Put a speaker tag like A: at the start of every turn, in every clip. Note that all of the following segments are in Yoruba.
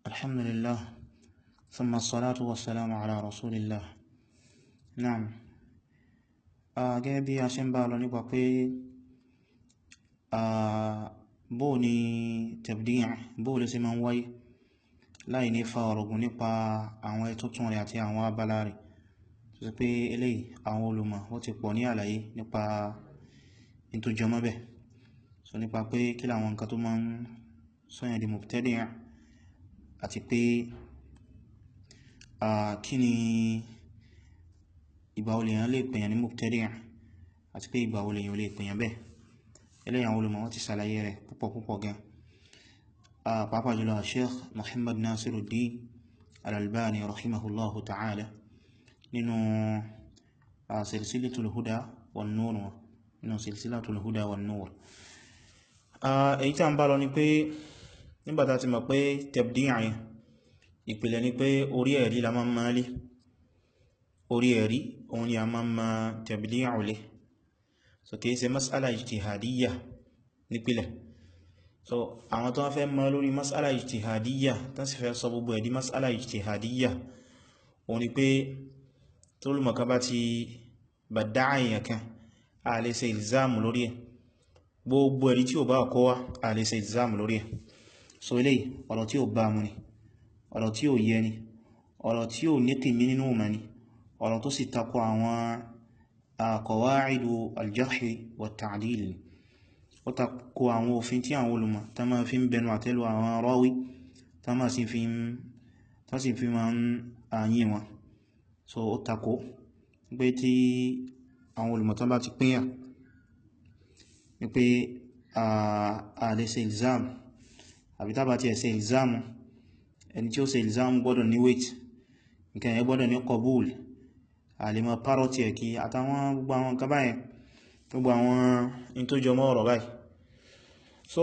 A: الحمد لله ثم الصلاة والسلام على رسول الله نعم gẹ́gẹ́ bí a ṣe ń bá lọ nípa pé bóò ni tabdi' bóò lè ṣe máa ń wáyé láì ní fa ọ̀rọ̀gùn nípa àwọn ẹ̀tútùn rẹ̀ àti àwọn abala rẹ̀ tó sì pé eléyìí àwọn olùmọ̀ wọ́n ti pọ̀ ní àlàyé nípa in tó jọmọ́ bẹ̀ so nípa pé kí làwọn nǹkan tó máa ń sọ́yàn di mubtadi' àti pé kí ni ìgbà wo lèyàn lè pèyàn ní mubtadi' àti pé ìgbà wo lèyàn lè pèyàn bẹ́ẹ̀ eléyìí àwọn olùmọ̀ wọ́n ti ṣàlàyé rẹ̀ púpọ̀ púpọ̀ gan pàápàá jùlọ Sheikh Muhammad Nasiruddin Al-Albani rahimahullahu ta'ala nínú silsilatul huda wan nur nínú silsilatul huda wan nur èyí tí a ń bá lọ ni pé nígbàtà ti mọ̀ pé tabdi' ìpìlẹ̀ ni pé orí ẹ̀rí la máa máa lé orí ẹ̀rí òun ni a máa ma tabdi'u lé so kìí ṣe mas'ala ijtihadiyya nípìlẹ̀ so àwọn tó wọ́n fẹ́ mọ́ lórí mas'ala ijtihadiyya tán sì fẹ́ sọ gbogbo ẹ̀dí mas'ala ijtihadiyya òun ni pé tó lùmọ̀ká bá ti badda'a èèyàn kan a lè ṣe ìlzáàmù lórí ẹ̀ gbogbo ẹ̀rí tí ó bá kọ́ wá a lè ṣe ìlzáàmù lórí ẹ̀ so eléyìí ọ̀rọ̀ tí ó bá mú ni ọ̀rọ̀ tí ó yẹ ni ọ̀rọ̀ tí ó ní kìmí nínú ọmọ ni ọ̀rọ̀ tó sì takọ àwọn qawa'idu al-jarhi wa ta'dil ó takọ àwọn òfin tí àwọn olùmọ̀ tá máa fi ń bẹnu àtẹ́lù àwọn rawi tá máa sì fi máa ń àyí wọn so ó takọ pé tí àwọn olùmọ̀ tán bá ti pínyà ní pé a lè ṣe ilzam àbí tá bá ti ẹ̀ ṣe ilzam ẹni tí ó ṣe ilzam gbọ́dọ̀ ní weight nǹkan ẹ̀ gbọ́dọ̀ ní qabul àlèmọ̀ parọ́tì ẹ̀kí àtàwọn gbogbo àwọn nǹkan báyẹn gbogbo àwọn in tó jọ mọ́ ọ̀rọ̀ báyìí so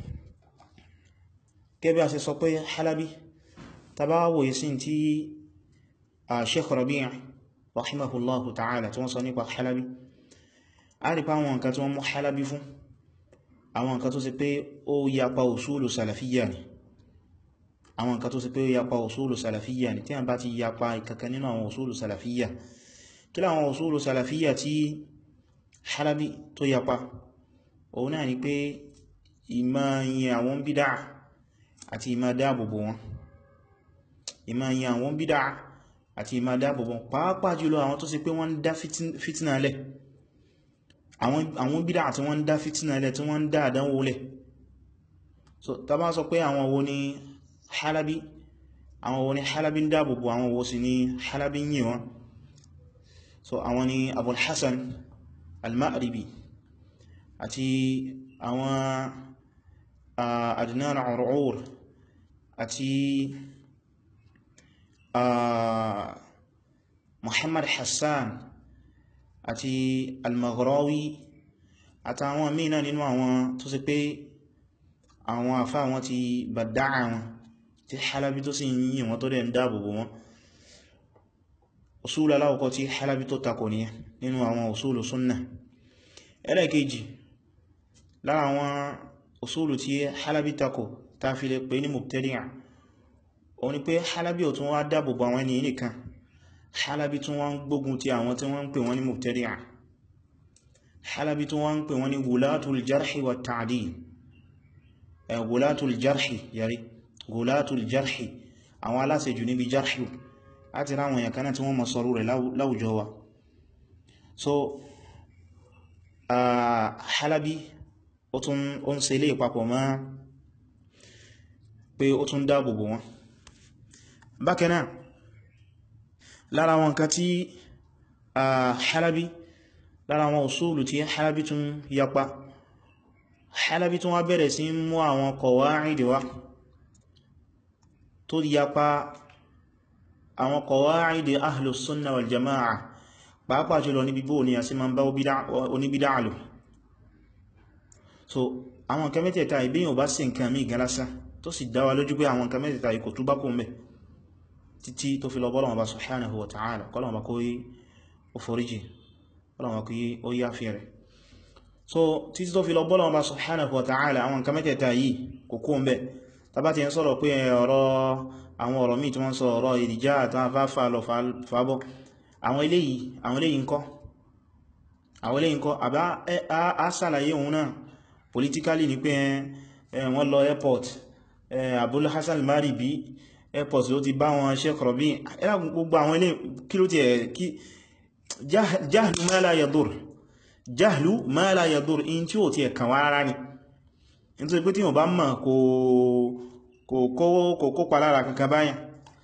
A: gẹ́bí a ṣe sọ pé halabi tàbá wòye sí tí a Sheikh Rabi' rahimahullahu ta'ala tí wọ́n sọ nípa halabi a rí pa àwọn nǹkan tí wọ́n mú halabi fún àwọn nǹkan tó sì pé ó yapa usulu salafiyya ni àwọn nǹkan tó sì pé ó yapa usulu salafiyya ni tí a bá ti yapa ìkankan nínú àwọn usulu salafiyya kí láwọn usulu salafiyya tí halabi tó yapa òun náà ni pé ìmá yin àwọn bídá àti ìmá dáàbòbò wọn ìmá yin àwọn bídá àti ìmá dáàbòbò pàápàá jùlọ àwọn tó sì pé wọ́n dá fìtínà lẹ̀ àwọn bídá àti wọ́n dá fìtínà lẹ̀ tí wọ́n dá àdánwò lẹ̀ so ta bá sọ pé àwọn wo ni halabi àwọn wo ni halabi ń dáàbòbò àwọn wo sì ni halabi ń yìn wọn so àwọn ni abul hassan al-ma'ribi àti àwọn adnan ur'ur àti muhammad hassan àti al-maghrawi àtàwọn mìíràn nínú àwọn tó sì pé àwọn àfá wọn ti bàdáà wọn tí halabi tó sì yìn wọn tó dẹ̀ ń dáàbòbò wọn usulu aláwọ̀kọ́ tí halabi tó takò ní nínú àwọn usulu súnnà ẹlẹ́kejì lára àwọn usulu tí halabi takò ta fi lè pè ní mubtadi'a o ni pé halabi ò tún wá dáàbòbò àwọn ènìyàn nìkan halabi tún wá ń gbógun ti àwọn tí wọ́n ń pè wọ́n ní mubtadi'a halabi tún wá ń pè wọ́n ní gulatul jarhi wa ta'dil gulatul jarhi yari gulatul jarhi àwọn aláṣejù níbi jarhi láti ráwọn èèyàn kanáà tí wọ́n mọ̀ sọ̀rọ̀ rẹ̀ láwùjọ wa so halabi ó tún ó ń ṣe ilé ìpapọ̀ mọ́ pé ó tún dáàbòbò wọn bákanáà lára wọn kan tí halabi lára wọn usulu tí halabi tún yapa halabi tún wá bẹ̀rẹ̀ sí mú àwọn qawaid wá tó yapa àwọn qawaidi ahlus sunna wal jama'a pàápàá jùlọ ní bíbó ní a sí ma ń bá oníbídá àlò so àwọn nǹkan mẹ́tẹ̀ẹ̀ta ìbíyàn bá sí nǹkan mí galasa tó sì dáwà lójú pé àwọn nǹkan mẹ́tẹ̀ẹ̀ta ikò tó bá kó mẹ́ títí tó fi lọ bọ́lọ̀wọ̀ bá subhanahu wa ta'ala kọlọ̀wọ̀ bá kó yí ó foríjì kọlọ̀wọ̀ kó yí ó yá fi rẹ̀ so títí tó fi lọ bọ́lọ̀wọ̀ bá subhanahu wa ta'ala àwọn nǹkan mẹ́tẹ̀ẹ̀ta yìí kò kó mẹ́ tàbá ti ń sọ̀rọ̀ pé ọ̀rọ̀ àwọn ọ̀rọ̀ míì tí wọ́n sọ ọ̀rọ̀ ìdíjá àtàwọn afáfà lọ fàábọ̀ àwọn eléyìí àwọn eléyìí ńkọ́ àwọn eléyìí ńkọ́ àbá a sàlàyé òun náà politically ní pé wọ́n lọ airport Abul Hasan al-Maribi airport ló ti bá wọn Sheikh Rabi ẹ̀rà gbogbo àwọn eléyìí kí ló ti ẹ̀ kí jahlu ma la yadur jahlu ma la yadur in tí ó ti ẹ̀ kàn wá rárá ni nítorí pé tí wọ́n bá mọ̀ kò kópa lára kankan báyàn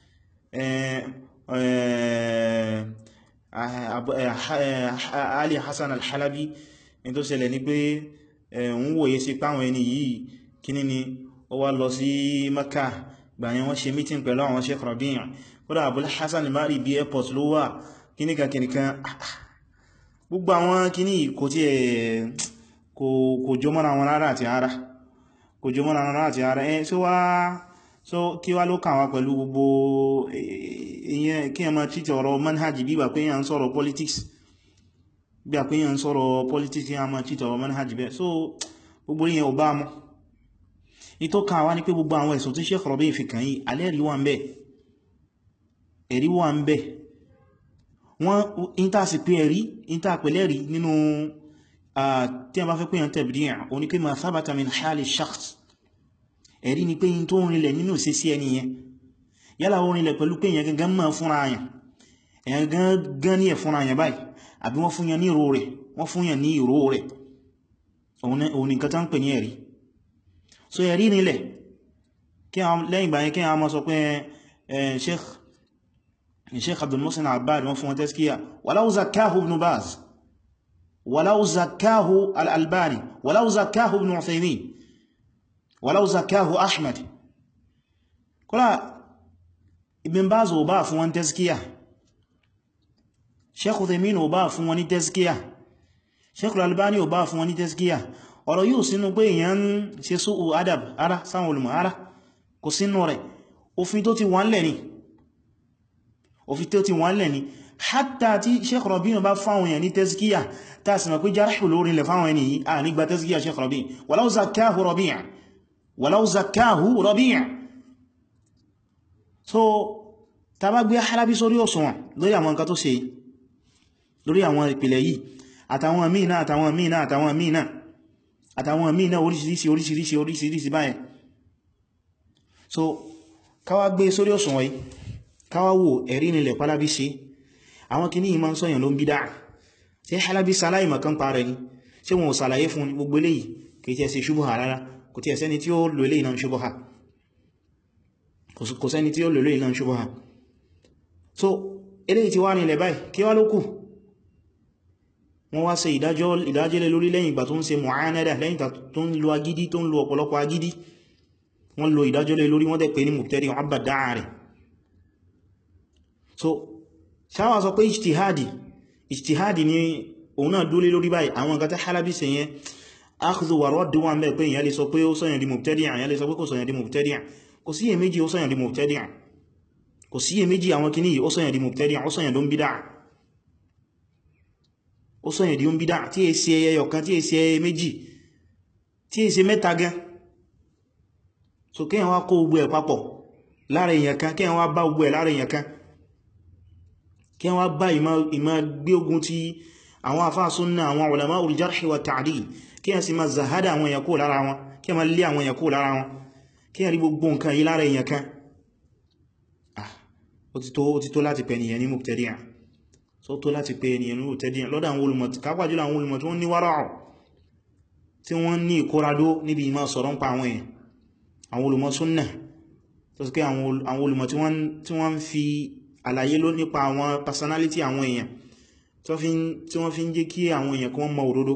A: Ali Hassan al-Halabi ní tó ṣẹlẹ̀ ní pé ń wòye sí páwọn ẹni yìí kíní ni ó wá lọ sí Makkah gbàyàn wọ́n ṣe meeting pẹ̀lú àwọn Sheikh Rabi' kódà Abul Hasan al-Maribi airport ló wà kíníkà kíníkà gbogbo àwọn kíní kò tí ẹ̀ kò jọ mọ́ra wọn rárá àti ara kò jọ mọ́ra wọn rárá àti ara ẹ́ so wá so kí wá ló kàn wá pẹ̀lú gbogbo ìyẹn kí ẹ ma títẹ̀ ọ̀rọ̀ manhajì bí wà pé yàn ń sọ̀rọ̀ politics bí wà pé yàn ń sọ̀rọ̀ politics kí a ma títẹ̀ ọ̀rọ̀ manhajì bẹ́ so gbogbo ìyẹn ò bá mọ́ ìtọ́ kàn wá ní pé gbogbo àwọn ẹ̀sùn tí Sheikh Rabi' fi kàn yìí alẹ́rí wà ń bẹ ẹ̀rí wà ń bẹ wọ́n ìntà sì pé ẹ̀rí ìntà pẹ̀lẹ́rí nínú tí a bá fẹ́ pé yàn tabdi' òní pé ma thabata min hali shakhs ẹ̀rí ni pé yìn tó rinlẹ̀ nínú sí sí ẹni yẹn yálà ó rinlẹ̀ pẹ̀lú pé yẹn gangan mọ́ fúnra àyàn èyàn gangan ní ẹ̀ fúnra àyàn báyìí àbí wọ́n fún yẹn ní ìró rẹ̀ wọ́n fún yẹn ní ìró rẹ̀ òun nìkan tán pè ní ẹ̀rí so ẹ̀rí rinlẹ̀ lẹ́yìn ìgbà yẹn kí a mọ́ sọ pé sheikh sheikh Abdul Muhsin Abbad wọ́n fún wọn tẹ́skíyà walau zakkahu ibn Baz walau zakkahu al-Albani walau zakkahu ibn Uthaymin walau zakahu ahmad kọ́lá ibn baz ò bá fún wọn tẹ́síkíyà sheikh uthaymeen ò bá fún wọn ní tẹ́síkíyà sheikh al-albani ò bá fún wọn ní tẹ́síkíyà ọ̀rọ̀ yóò sínú pé èyàn ń ṣe sóò adab ara sáwọn olùmọ̀ ara kò sínú rẹ̀ òfin tó ti wà ńlẹ̀ ni òfin tó ti wà ńlẹ̀ ni hatta tí sheikh Rabi' bá fáwọn èèyàn ní tẹ́síkíyà tá sì mọ̀ pé jarhu lórí ilẹ̀ fáwọn ẹni yìí à nígbà tẹ́síkíyà sheikh Rabi' walau zakahu Rabi' walau zakahu Rabi' so ta bá gbé Halabi sórí òṣùwọ̀n lórí àwọn nǹkan tó ṣe lórí àwọn ìpìlẹ̀ yìí àtàwọn míì náà àtàwọn míì náà àtàwọn míì náà àtàwọn míì náà oríṣiríṣi oríṣiríṣi oríṣiríṣi báyẹn so káwà gbé sórí òṣùwọ̀n yìí káwà wò ẹ̀rí nílẹ̀ pálábí ṣe àwọn kìíní yìí máa ń sọ́yàn ló ń bídá ṣe Halabi sáláì mọ̀kán parẹ ni ṣe wọn ò sàlàyé fún gbogbo eléyìí kìí tẹ́ sí ṣubúhà rárá kò tí ẹ̀sẹ́ni tí ó lò eléyìí náà ṣubúhà kò sẹ́ni tí ó lò eléyìí náà ṣubúhà so eléyìí ti wá nílẹ̀ báyìí kí wá ló kù wọ́n wá ṣe ìdájọ́ ìdájẹ́lẹ̀ lórí lẹ́yìn ìgbà tó ń ṣe mu'anada lẹ́yìn tó ń lo agídí tó ń lo ọ̀pọ̀lọpọ̀ agídí wọ́n lo ìdájọ́lẹ̀ lórí wọ́n dẹ̀ pé ní mubtadi àbàdáà rẹ̀ so ṣáwà sọ pé ijtihadi ijtihadi ni òun náà dúlé lórí báyìí àwọn nǹkan tí Halabi ṣe yẹn akhdhu wa radd wà ń bẹ̀ pé ìyá lè sọ pé ó sọ̀yàn di mubtadi ìyá lè sọ pé kò sọ̀yàn di mubtadi kò sí èméjì ó sọ̀yàn di mubtadi kò sí èméjì àwọn kìíní ó sọ̀yàn di mubtadi ó sọ̀yàn ló ń bídá ó sọ̀yàn di ó ń bídá tí è sí ẹyọ kan tí è sí ẹyẹ méjì tí è sí mẹ́ta gan so kí wọ́n kó gbogbo ẹ̀ papọ̀ lára èèyàn kan kí wọ́n bá gbogbo ẹ̀ lára èèyàn kan kí wọ́n bá ìmá gbé ogun ti àwọn àfáà súnnà àwọn ulama al-jarh wa ta'dil kí wọ́n sì máa zahada àwọn èèyàn kó lára wọn kí wọ́n lé àwọn èèyàn kó lára wọn kí wọ́n rí gbogbo nǹkan yìí lára èèyàn kan ah ó ti tó ó ti tó láti pè nìyẹn ní mubtadi'a so tó láti pè nìyẹn ní mubtadi'a lọ́dọ̀ àwọn olùmọ̀ kápájúlọ àwọn olùmọ̀ tí wọ́n ní wára'u tí wọ́n ní ìkóradó níbi ìmá sọ̀rọ̀ ń pa àwọn èèyàn àwọn olùmọ̀ súnnà tó sì pé àwọn olùmọ̀ tí wọ́n ń fi àlàyé ló nípa àwọn personality àwọn èèyàn tí wọ́n fi ń jẹ́ kí àwọn èèyàn kí wọ́n mọ òdodo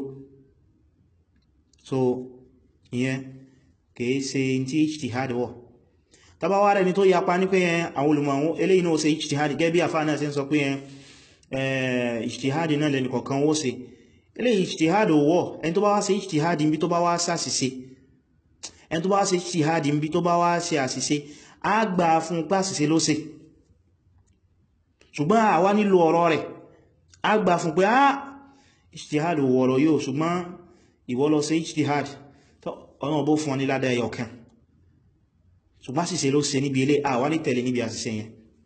A: so ìyẹn kìí ṣe tí ijtihad wọ̀ tàbá wá rẹ̀ ni tó yapa ní pé àwọn olùmọ̀ eléyìí náà ṣe ijtihad gẹ́bí àfáà náà ṣe ń sọ pé ijtihad náà lẹ́nì kọ̀ọ̀kan wó ṣe eléyìí ijtihad wọ̀ ẹni tó bá wá ṣe ijtihad níbi tó bá wá ṣàṣìṣe ẹni tó bá wá ṣe ijtihad níbi tó bá wá ṣe àṣìṣe á gbà fún pàṣìṣe ló ṣe ṣùgbọ́n àwa nílò ọ̀rọ̀ rẹ̀ a gbà fún pé ah ijtihad wọ̀rọ̀ yóò ṣùgbọ́n ìwọ lọ sí ijtihad ọ̀nà bó fún ọ ní ládá ẹyọ kan ṣùgbọ́n àṣìṣe ló ṣe níbi ilé àwá ní tẹ̀lé níbi àṣìṣe yẹn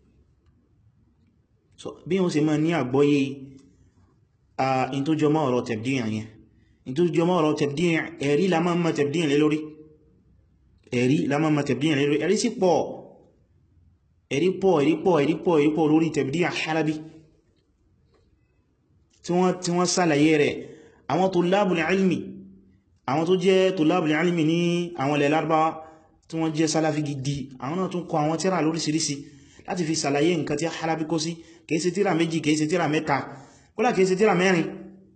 A: so bí wọ́n ṣe máa ní àgbọ́yé in tó jọmọ́ ọ̀rọ̀ tẹ̀bdíyàn yẹn in tó jọmọ́ ọ̀rọ̀ tẹ̀bdíyàn ẹ̀rí la máa mọ́ tẹ̀bdíyàn lé lórí ẹ̀rí la máa mọ́ tẹ̀bdíyàn lé lórí ẹ̀rí sí pọ̀ ẹ̀rí pọ̀ ẹ̀rí pọ̀ ẹ̀rí pọ̀ ẹ̀rí pọ̀ lórí tẹ̀bdíyàn Halabi tí wọ́n sàlàyé rẹ̀ àwọn tulabul ilmi àwọn tó jẹ́ tulabul ilmi ní àwọn ilẹ̀ Lárúbáwá tí wọ́n jẹ́ Salafi gidi àwọn náà tún kọ àwọn tírà lóríṣiríṣi láti fi sàlàyé nǹkan tí Halabi kó sí kìí ṣe tírà méjì kìí ṣe tírà mẹ́ta kódà kìí ṣe tírà mẹ́rin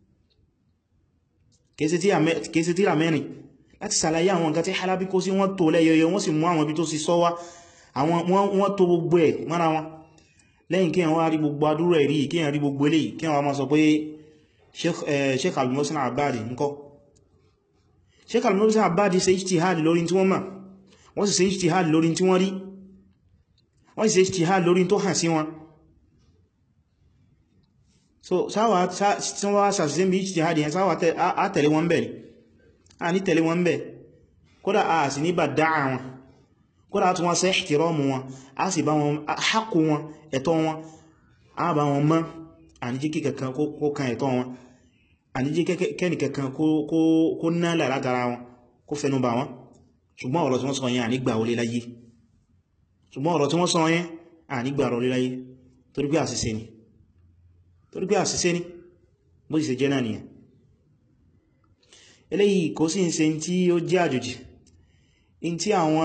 A: kìí ṣe tírà mẹ́rin láti sàlàyé àwọn nǹkan tí Halabi kó sí wọ́n tó lẹ́yọyọ wọ́n sì mú àwọn ibi tó sì sọ wá wọ́n tó gbogbo ẹ̀ mọ́ra wọn lẹ́yìn kí wọ́n rí gbogbo adúrú ẹ̀rí kí wọ́n rí gbogbo eléyìí kí wọ́n máa sọ pé Sheikh Al-Muhsin Al-Abbadi ńkọ́ Sheikh Al-Muhsin Al-Abbadi ṣe ijtihad lórí tí wọ́n mọ̀ wọ́n sì ṣe ijtihad lórí tí wọ́n rí wọ́n sì ṣe ijtihad lórí tó hàn sí wọn so sáwà tí wọ́n wá sàṣẹ́ bí ijtihad yẹn sáwà á tẹ̀lé wọn bẹ̀ a ní tẹ̀lé wọn bẹ̀ kódà a sì ní bà dáa wọn kódà tí wọ́n ṣe ihtiramu wọn a sì bá wọn hákù wọn ẹ̀tọ́ wọn a bá wọn mọ́ àníjí kíkẹ̀kan kó kan ẹ̀tọ́ wọn àníjí kẹ́nìkẹ̀kan kó nálà látara wọn kó fẹnu bà wọn ṣùgbọ́n ọ̀rọ̀ tí wọ́n sọ yẹn ànígbà olé láyé ṣùgbọ́n ọ̀rọ̀ tí wọ́n sọ yẹn ànígbà olé láyé torí pé àṣìṣe ni torí pé àṣìṣe ni bó sì ṣe jẹ́ náà nìyẹn eléyìí kò sí ń ṣe tí ó jẹ́ àjòjì in tí àwọn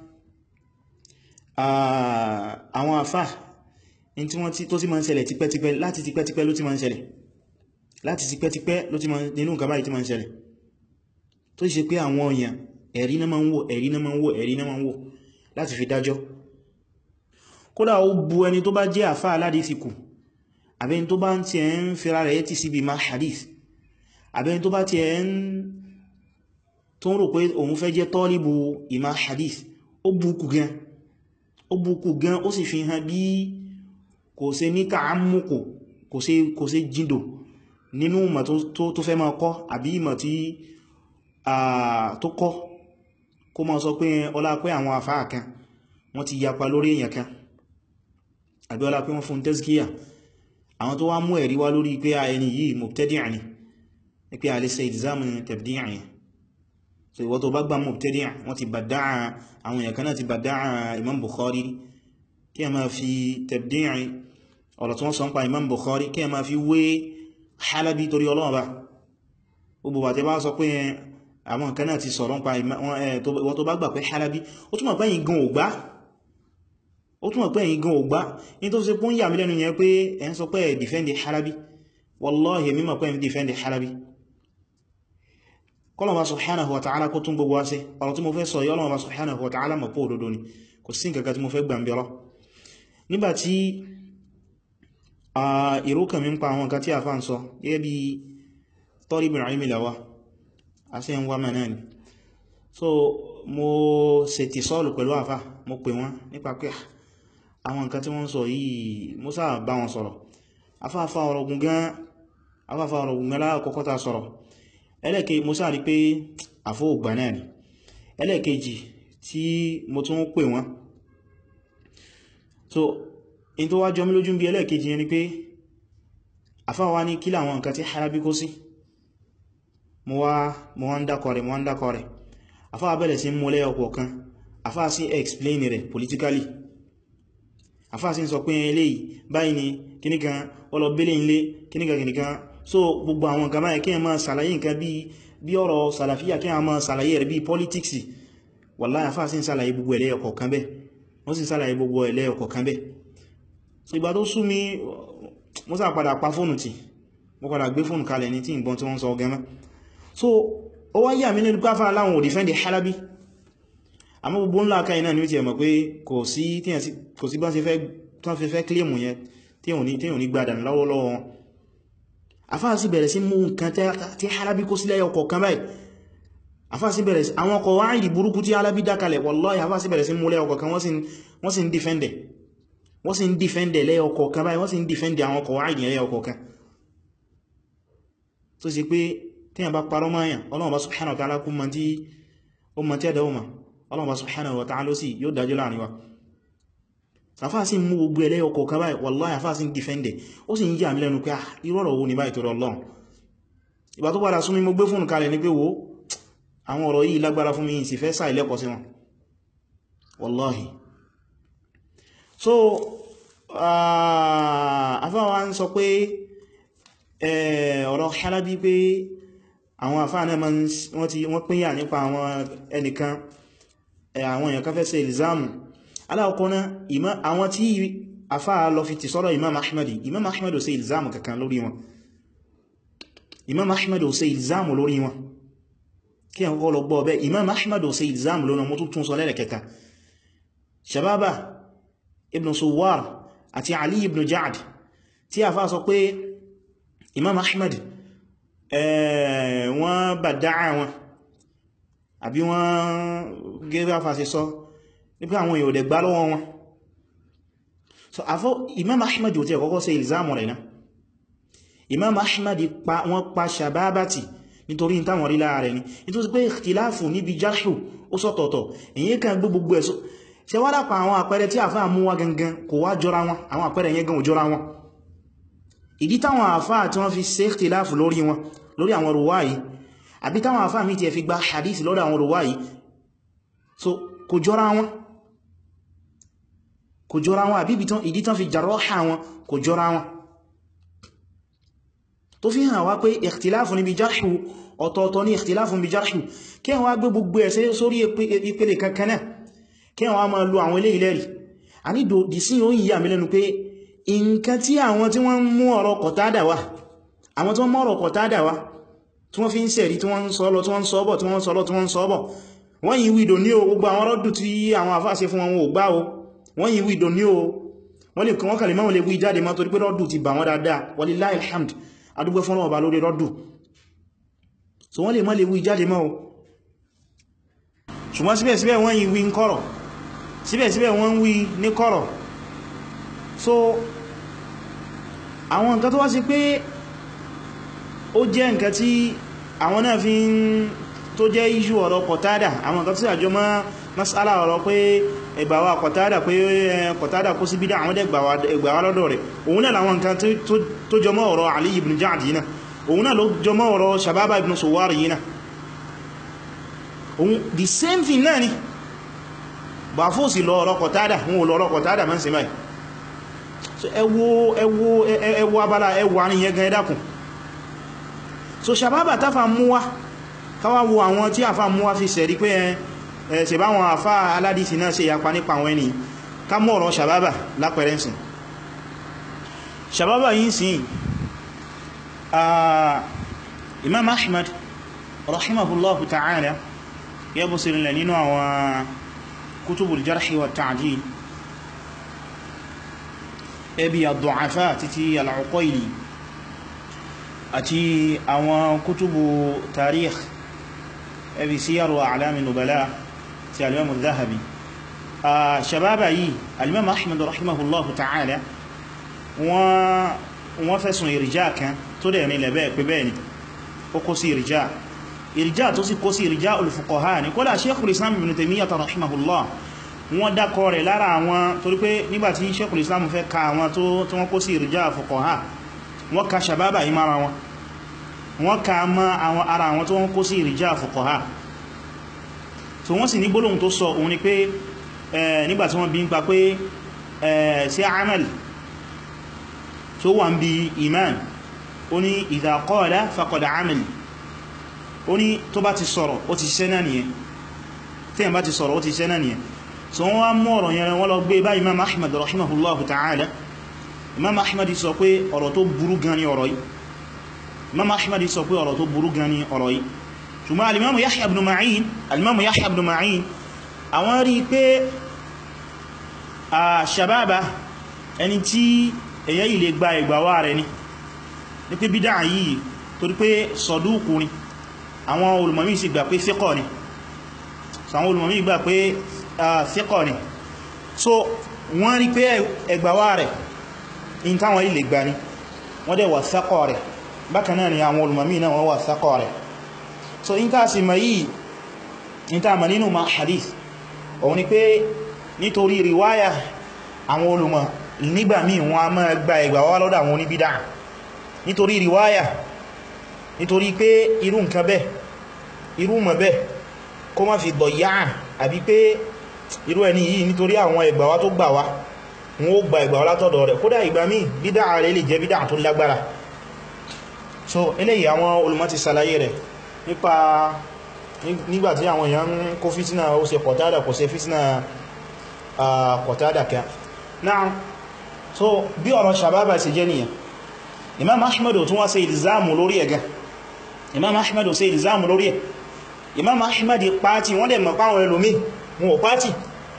A: àwọn àfá in tí wọ́n tó ti máa ń ṣẹlẹ̀ tipẹ́tipẹ́ láti tipẹ́tipẹ́ ló ti máa ń ṣẹlẹ̀ láti tipẹ́tipẹ́ ló ti máa nínú nǹkan báyìí ti máa ń ṣẹlẹ̀ tó ṣe pé àwọn èèyàn ẹ̀rí náà máa ń wò ẹ̀rí náà máa ń wò ẹ̀rí náà máa ń wò láti fi dájọ́ kódà ó bu ẹni tó bá jẹ́ àfá aládìsí kù àbẹ́ni tó bá ń ti ẹ̀ ń fira rẹ̀ ti síbi ma hadith àbẹ́ni tó bá ti ẹ̀ ń tó ń rò pé òun fẹ́ jẹ́ tọ́líbù ìmá hadith ó bukú gan ó bukú gan ó sì fi hàn bí kò ṣe ní tààmùkù kò ṣe jíndò nínú ìmọ̀ tó fẹ́ máa kọ́ àbí ìmọ̀ tí tó kọ́ kó máa sọ pé ọlá pé àwọn àfáà kan wọ́n ti yapa lórí èèyàn kan àbí ọlá pé wọ́n fún tẹ́síkíyà àwọn tó wá mú ẹ̀rí wá lórí pé a ẹni yìí mubtadi' ni pé a lè ṣe ìdìzámù tabdi' yẹn so ìwọ tó bá gbà mubtadi' wọ́n ti bàdáà àwọn èèyàn kan náà ti bàdáà Imam Bukhari kí a máa fi tabdi' ọ̀rọ̀ tí wọ́n sọ ń pa Imam Bukhari kí a máa fi wé Halabi torí Ọlọ́run bá gbogbo bàtẹ́ bá sọ pé àwọn nǹkan náà ti sọ̀rọ̀ ń pa ìwọ tó bá gbà pé Halabi ó túnmọ̀ pé yìí gan ògbá ó túnmọ̀ pé yìí gan ògbá ní tó ṣe pún yà mí lẹ́nu yẹn pé ẹ ń sọ pé ẹ̀ dìfẹ́ndì Halabi wallahi mímọ̀ pé ẹ̀ dìfẹ́ndì Halabi kọlọ̀wà subhanahu wa ta'ala kó tún gbogbo wá sí ọ̀rọ̀ tí mo fẹ́ sọ yọ́lọ́wà subhanahu wa ta'ala mọ̀ pọ̀ òdodo ni kò sí nǹkan tí mo fẹ́ gbàmbẹ̀rọ nígbàtí ìró kàn mí ń pa àwọn nǹkan tí a fà ń sọ gẹ́gẹ́ bí tọ́rìbìn àìmì làwà àṣẹ ń wá mẹ́ náà ni so mo ṣe ti sọ́ọ̀lù pẹ̀lú àfà mo pè wọ́n nípa pé àwọn nǹkan tí wọ́n sọ yìí mo sáà bá wọn sọ̀rọ̀ afáfá ọ̀rọ̀ ogun gan afáfá ọ̀rọ̀ ogun gan láàkọ́kọ́ ta sọ̀rọ̀ ẹlẹ́kẹ́ mo sáà rí pé àfó ògbà náà ni ẹlẹ́kejì tí mo tún pè wọ́n so in tó wá jọ mí lójú bí ẹlẹ́kejì yẹn ni pé àfáwá ní kí láwọn nǹkan tí Halabi kó sí mo wá mo wá ń dákọ̀ rẹ̀ mo wá ń dákọ̀ rẹ̀ àfáà bẹ̀rẹ̀ sí mú lẹ́yọ kọ̀ọ̀kan àfáà sí explain rẹ̀ politically àfáà sí sọ pé eléyìí báyìí ni kíníkan ọlọ́bẹ̀lẹ̀ ilé kíníkan kíníkan so gbogbo àwọn nǹkan báyìí kí ẹ máa sàlàyé nǹkan bí bí ọ̀rọ̀ sàlàfíà kí ẹ máa sàlàyé rẹ̀ bí politics wallahi àfáà sí sàlàyé gbogbo ẹlẹ́yọ kọ̀ọ̀kan bẹ́ wọ́n sì sàlàyé gbogbo ẹlẹ́yọ kọ̀ọ̀kan bẹ́ so ìgbà tó sú mi mo sá padà pa fóònù tì mo padà gbé fóònù kalẹ̀ ní tí ìbọn tí wọ́n sọ gẹ́mẹ́ so ó wá yà mí nínú káfà láwọn ò dìfẹ́ndì Halabi àmọ́ gbogbo ńlá aka iná ni ó ti ẹ̀mọ̀ pé kò sí bá ṣe fẹ́ kílèmù yẹn tí ò ní gbádà lọ́wọ́lọ́wọ́ wọn afá sí bẹ̀rẹ̀ sí mú nǹkan tí Halabi kó sílẹ̀ ọkọ̀ kan báyìí afá sí bẹ̀rẹ̀ sí àwọn ọkọ̀ wáyìí burúkú tí Halabi dákalẹ̀ wallahi afá sí bẹ̀rẹ̀ sí múlẹ̀ ọkọ̀ kan wọ́n sì ń dìfẹ́ndẹ̀ wọ́n sì ń dìfẹ́ndẹ̀ lẹ́ọkọ̀ kan báyìí wọ́n sì ń dìfẹ́ndẹ̀ àwọn ọkọ̀ wáyìí lẹ́ọkọ̀ kan tó sì pé tí a bá parọ́ máa yàn ọlọ́wọ́ bá subhanahu wa ta'ala kú ma tí ó ma tí a dáwọ́ ma Allah subhanahu wa ta'ala sí yóò dájú láàrin wa àfáà sí mú gbogbo ẹlẹ́ ọkọ̀ kan báyìí wallahi àfáà sí dìfẹ́ndẹ̀ ó sì ń yà mí lẹ́nu pé irọ́rọ̀ wo ní báyìí torí Ọlọ́run ìgbà tó padà súnmí mo gbé fún kalẹ̀ ní pé wo àwọn ọ̀rọ̀ yìí lágbára fún mi sì fẹ́ sáà ilẹ́kọ̀ sí wọn wallahi so àfáà wa ń sọ pé ọ̀rọ̀ Halabi pé àwọn àfáà náà wọ́n pínyà nípa àwọn ẹnìkan àwọn èèyàn kan fẹ́ ṣe ìlzámù aláwọ̀kọ́ná àwọn tí àfáà lọ fi ti sọ́rọ̀ imam ahmadi imam ahmadi ò ṣe ìlzámù kankan lórí wọn imam ahmadi ò ṣe ìlzámù lórí wọn kí àwọn kọ́ lọ gbọ́ ọbẹ̀ imam ahmadi ò ṣe ìlzámù lórí wọn tún sọ lẹ́rẹ̀ kẹta shababa ibn suwar àti ali ibn ja'ad tí àfáà sọ pé imam ahmadi wọ́n bàdáà wọn àbí wọ́n gẹ́gẹ́ àfàṣẹ sọ nípa àwọn èèyàn òdẹ̀ gbá lọ́wọ́ wọn so afọ́ imam ahmad ò tí ẹ̀kọ́kọ́ ṣe ìlzámù rẹ̀ náà imam ahmad wọ́n pa shababati nítorí táwọn rí láàrẹ̀ ni nítorí pé ìkhtiláfù níbi jarhu ó sọ́tọ̀ọ̀tọ̀ èyí kan gbogbo ẹ̀sọ́ ṣe wá dápa àwọn àpẹẹrẹ tí àfáà mú wá gangan kò wá jọra wọn àwọn àpẹẹrẹ yẹn gan ò jọra wọn ìdí táwọn àfáà tí wọ́n fi ṣe ìkhtiláfù lórí wọn lórí àwọn ruwá yìí àbí táwọn àfáà mi ti ẹ̀ fi gba hadith lórí àwọn ruwá yìí so kò jọra wọn kò jọra wọn àbí ìdí tán fi jarọ́ha wọn kò jọra wọn tó fi hàn wá pé ìkhtiláfù níbi jarhu ọ̀tọ̀ọ̀tọ̀ ní ìkhtiláfù níbi jarhu kí wọ́n gbé gbogbo ẹ̀sẹ̀ sórí ìpele kankaná kí wọ́n máa lo àwọn ilé ìlẹ́rì a ní dì sí oyin yà mílẹ̀nu pé nǹkan tí àwọn tí wọ́n mú ọ̀rọ̀ kọ̀tádà wá àwọn tí wọ́n mú ọ̀rọ̀ kọ̀tádà wá tí wọ́n fi ń sẹ̀rí tí wọ́n ń sọ lọ tí wọ́n ń sọ bọ̀ tí wọ́n ń sọ lọ tí wọ́n ń sọ bọ̀ wọ́n yìí wìdò ní o gbogbo àwọn rọ́dù tí àwọn àfáàṣe fún wọn ò gbá o wọ́n yìí wìdò ní o wọ́n lè kàn wọ́n kàlẹ̀ máa lè wí jáde má torí pé rọ́dù ti bà wọ́n dáadáa walillahi alhamd adúgbẹ́ fún ọba lórí rọ́dù so wọ́n lè má lè wí jáde má o ṣùgbọ́n síbẹ̀síbẹ̀ wọ́n yìí wí ń kọ̀rọ̀ síbẹ̀síbẹ̀ wọ́n wí ní kọ̀rọ̀ so àwọn nǹkan tó wá sí pé ó jẹ́ nǹkan tí àwọn náà fi ń tó jẹ́ iṣu ọ̀rọ̀ kọ̀tádà àwọn nǹkan tí àjọ mọ́ masala ọ̀rọ̀ pé ẹgbàwà kọ̀tádà pé kọ̀tádà kó sí bídá àwọn ẹgbàwà lọ́dọ̀ rẹ̀ òun náà làwọn nǹkan tó jọmọ́ ọ̀rọ̀ Ali ibn Ja'd yìí náà òun náà ló jọmọ́ ọ̀rọ̀ Shababa ibn Suwar yìí náà òun the same thing náà ni bà fóòsì lọ ọ̀rọ̀ kọ̀tádà wọn ò lọ ọ̀rọ̀ kọ̀tádà mọ́ sí báyìí so ẹwọ ẹwọ ẹwọ abala ẹwọ àrin yẹn gan ẹdàkùn so Shababa táfà mú wá káwà wo àwọn tí àfà mú wá fi sẹ̀rí pé ẹ ṣe bá wọn àfà aládìsí náà ṣe yapa nípa àwọn ẹni ká mọ́ ọ̀rọ̀ Shababa lápẹrẹnsìn Shababa yìí sí Imam Ahmad rahimahullahu ta'ala yẹ bó sí rinlẹ̀ nínú àwọn kutubul jarhi wa ta'dil ẹbí ad-du'afa títí al-Uqayli àti àwọn kútùbù tarikh ẹbí Siyar wa A'lam an-Nubala ti al-Imam al-Dhahabi a Shababa yìí al-Imam Ahmad rahimahullahu ta'ala wọ́n fẹ́sùn ìrìjá kan tó dẹ̀ nílẹ̀ bẹ́ẹ̀ pé bẹ́ẹ̀ ni ó kó sí ìrìjá ìrìjá tó sì kó sí ìrìjá al-fuqaha ní kódà Shaykhul Islam Ibn Taymiyyah rahimahullah wọ́n dákọ rẹ̀ lára àwọn torí pé nígbàtí Shaykhul Islam fẹ́ ka àwọn tó wọ́n kó sí ìrìjá fuqaha wọ́n ka Shababa yìí mara wọn wọ́n ka mọ́ àwọn ara àwọn tó wọ́n kó sí ìrìjá fuqaha so wọ́n sì ní gbólóhùn tó sọ òun ni pé nígbàtí wọ́n bí ń pa pé sí amal tó wà ń bí iman ó ní idha qala faqad amal ó ní tó bá ti sọ̀rọ̀ ó ti ṣiṣẹ́ náà nìyẹn tí yẹn bá ti sọ̀rọ̀ ó ti ṣiṣẹ́ náà nìyẹn so wọ́n wá mọ́ ọ̀rọ̀ yẹn wọ́n lọ gbé bá imam ahmad rahimahullahu ta'ala imam ahmad sọ pé ọ̀rọ̀ tó burú gan ni ọ̀rọ̀ yìí imam ahmad sọ pé ọ̀rọ̀ tó burú gan ni ọ̀rọ̀ yìí ṣùgbọ́n alimamu yahya ibn ma'in alimamu yahya ibn ma'in àwọn rí pé a shababa ẹni tí èyẹ yìí lè gba ìgbàwà rẹ̀ ni ní pé bídá yìí torí pé sọdúkù ni àwọn olùmọ̀mí sì gbà pé fíkọ̀ ni so àwọn olùmọ̀mí gbà pé fíkọ̀ ni so wọ́n rí pé ẹgbàwà rẹ̀ in táwọn ilẹ̀ gbà ní wọ́n dẹ̀ wà sákọ̀ rẹ̀ bákan náà ni àwọn olùmọ̀mí náà wọ́n wà sákọ̀ rẹ̀ so in ká sì ma yìí in ta ma nínú ma hadith òun ni pé nítorí riwaya àwọn olùmọ̀ nígbà míì wọn a máa gba ẹgbà wá lọ́dọ̀ àwọn oníbídà nítorí riwaya nítorí pé irú nǹkan bẹ́ẹ̀ irú mọ̀ bẹ́ẹ̀ kó má fi dọ̀yá àbí pé irú ẹni yìí nítorí àwọn ẹgbà wá tó gbà wá wọn ó gba ẹgbà wá látọ̀dọ̀ rẹ̀ kódà ìgbà míì bídà rẹ̀ lè jẹ́ bídà tó lágbára so eléyìí àwọn olùmọ̀ ti ṣàlàyé rẹ̀ nípa nígbàtí àwọn èèyàn ń kó fítínà ó ṣe kọ̀tádà kò ṣe fítínà kọ̀tádà kẹ́ náà so bí ọ̀rọ̀ sàbábà ṣe jẹ́ nìyàn imam ahmed tún wá ṣe ìlzámù lórí ẹ̀gá imam ahmed ṣe ìlzámù lórí ẹ̀ imam ahmed pàtí wọ́n dẹ̀ mọ̀ páwọn ẹlòmí wọn ò pàtí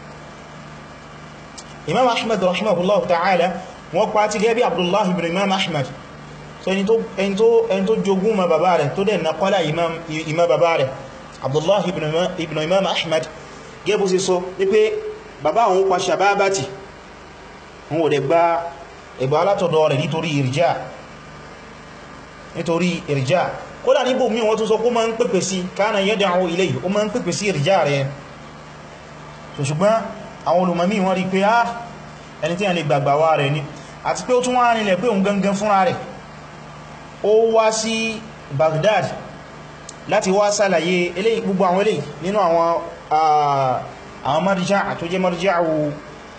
A: imam ahmed rahimahullah ta'ala wọ́n pàtí gẹ́gẹ́ bí abdullah ibn imam ahmed so ẹni tó jogún ma bàbá rẹ̀ tó dẹ̀ na kọ́lá imam bàbá rẹ̀ abdullah ibn imam ahmed gẹ́bù sí so wípé bàbá òun pa sàbábàtì wọn ò dẹ̀ gba ẹgbà alátọ̀dọ̀ rẹ̀ nítorí ìrìjá nítorí ìrìjá kódà níbò mí wọ́n tún sọ kó ma ń pèpè sí kana yad'u ilayhi ó ma ń pèpè sí ìrìjá rẹ̀ so ṣùgbọ́n àwọn olùmọ̀mí wọ́n rí pé á ẹni tí a lè gbàgbà wá rẹ̀ ní àti pé ó tún wá nílẹ̀ pé òun gangan fúnra rẹ̀ ó wá sí Baghdad láti wá sàlàyé eléyìí gbogbo àwọn eléyìí nínú àwọn àwọn marjá tó jẹ́ marja'u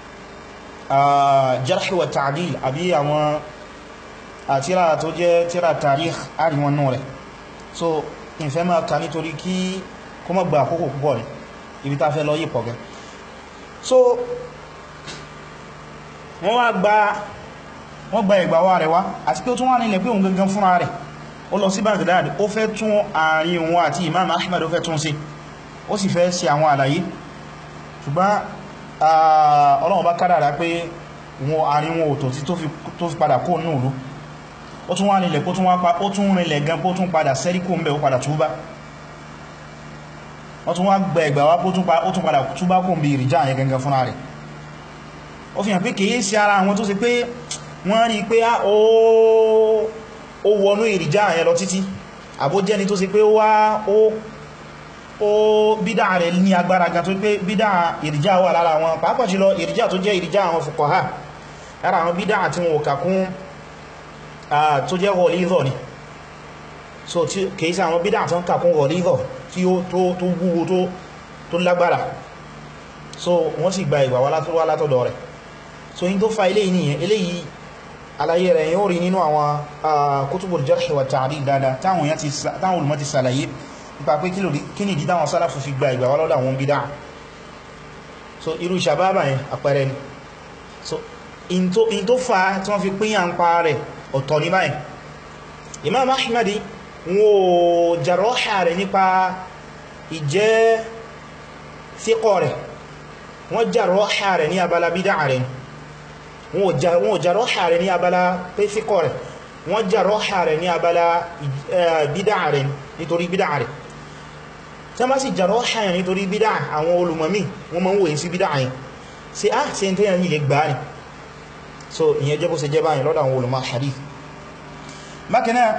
A: jarh wa ta'dil àbí àwọn àtíra tó jẹ́ tíra tarikh àríwọn náà rẹ̀ so ìfẹ́ máa ka nítorí kí kó mọ́ gba àkókò púpọ̀ rẹ̀ ibi ta fẹ́ lọ yí pọ̀ gẹ́ so wọ́n wá gba wọ́n gba ìgbà wá rẹ̀ wá àti pé ó tún wá nílẹ̀ pé òun gangan fúnra rẹ̀ ó lọ sí Baghdad ó fẹ́ tún àárín òun àti Imam Ahmad ó fẹ́ tún sí ó sì fẹ́ ṣe àwọn àlàyé ṣùgbọ́n Ọlọ́run bá kádàrá pé wọn àárín wọn òtò tí tó fi padà kó nínú ìlú ó tún wá nílẹ̀ kó tún wá pa ó tún rinlẹ̀ gan kó tún padà sẹ́ríkò ń bẹ̀ ó padà túbá wọ́n tún wá gbẹ̀ ẹgbà wá ó tún padà túbá kó ń bí ìrìjá yẹn gangan fúnra rẹ̀ ó fi hàn pé kìí sí ara àwọn tó ṣe pé wọ́n rí pé ó wọnú ìrìjá yẹn lọ títí àbójẹ́ni tó ṣe pé wá ó bídá rẹ̀ ní agbára gan tó pé bídá ìrìjá wà lára wọn pàápàá jùlọ ìrìjá tó jẹ́ ìrìjá àwọn fuqaha lára àwọn bídá àti wọn òkà kún tó jẹ́ ghalidha ni so kìí sí àwọn bídá tó ń kà kún ghalidha tí ó tó wúwo tó lágbára so wọ́n sì gba ìgbà wá látọ̀dọ̀ rẹ̀ so yí tó fa ilé ìníyàn eléyìí àlàyé rẹ̀ yóò rí nínú àwọn kutubul jarh wa ta'dil dáadáa táwọn olùmọ̀ ti sàlàyé nípa pé kí ni ìdí táwọn sálàfù fi gba ìgbà wá lọ́dọ̀ àwọn bídá so irú sàbábà yẹn àpẹẹrẹ ni so in tó fa tí wọ́n fi pín à ń pa rẹ̀ ọ̀tọ̀ ní báyìí Imam Ahmadi wọ́n jarọ́ha rẹ̀ nípa ìjẹ́ síkọ̀ rẹ̀ wọ́n jarọ́ha rẹ̀ ní abala bídá rẹ̀ wọ́n jarọ́ha rẹ̀ ní abala pé síkọ̀ rẹ̀ wọ́n jarọ́ha rẹ̀ ní abala bídá rẹ̀ nítorí bídá rẹ̀ tí wọ́n sì jarọ́ha rẹ̀ nítorí bídá àwọn olùmọ̀mí wọ́n máa ń wòye sí bídá yẹn sí á sí ẹni tó yẹn lè gbá ní so ìyẹn jẹ́ bó ṣe jẹ́ báyìí lọ́dọ̀ àwọn olùmọ̀ hadith bákan náà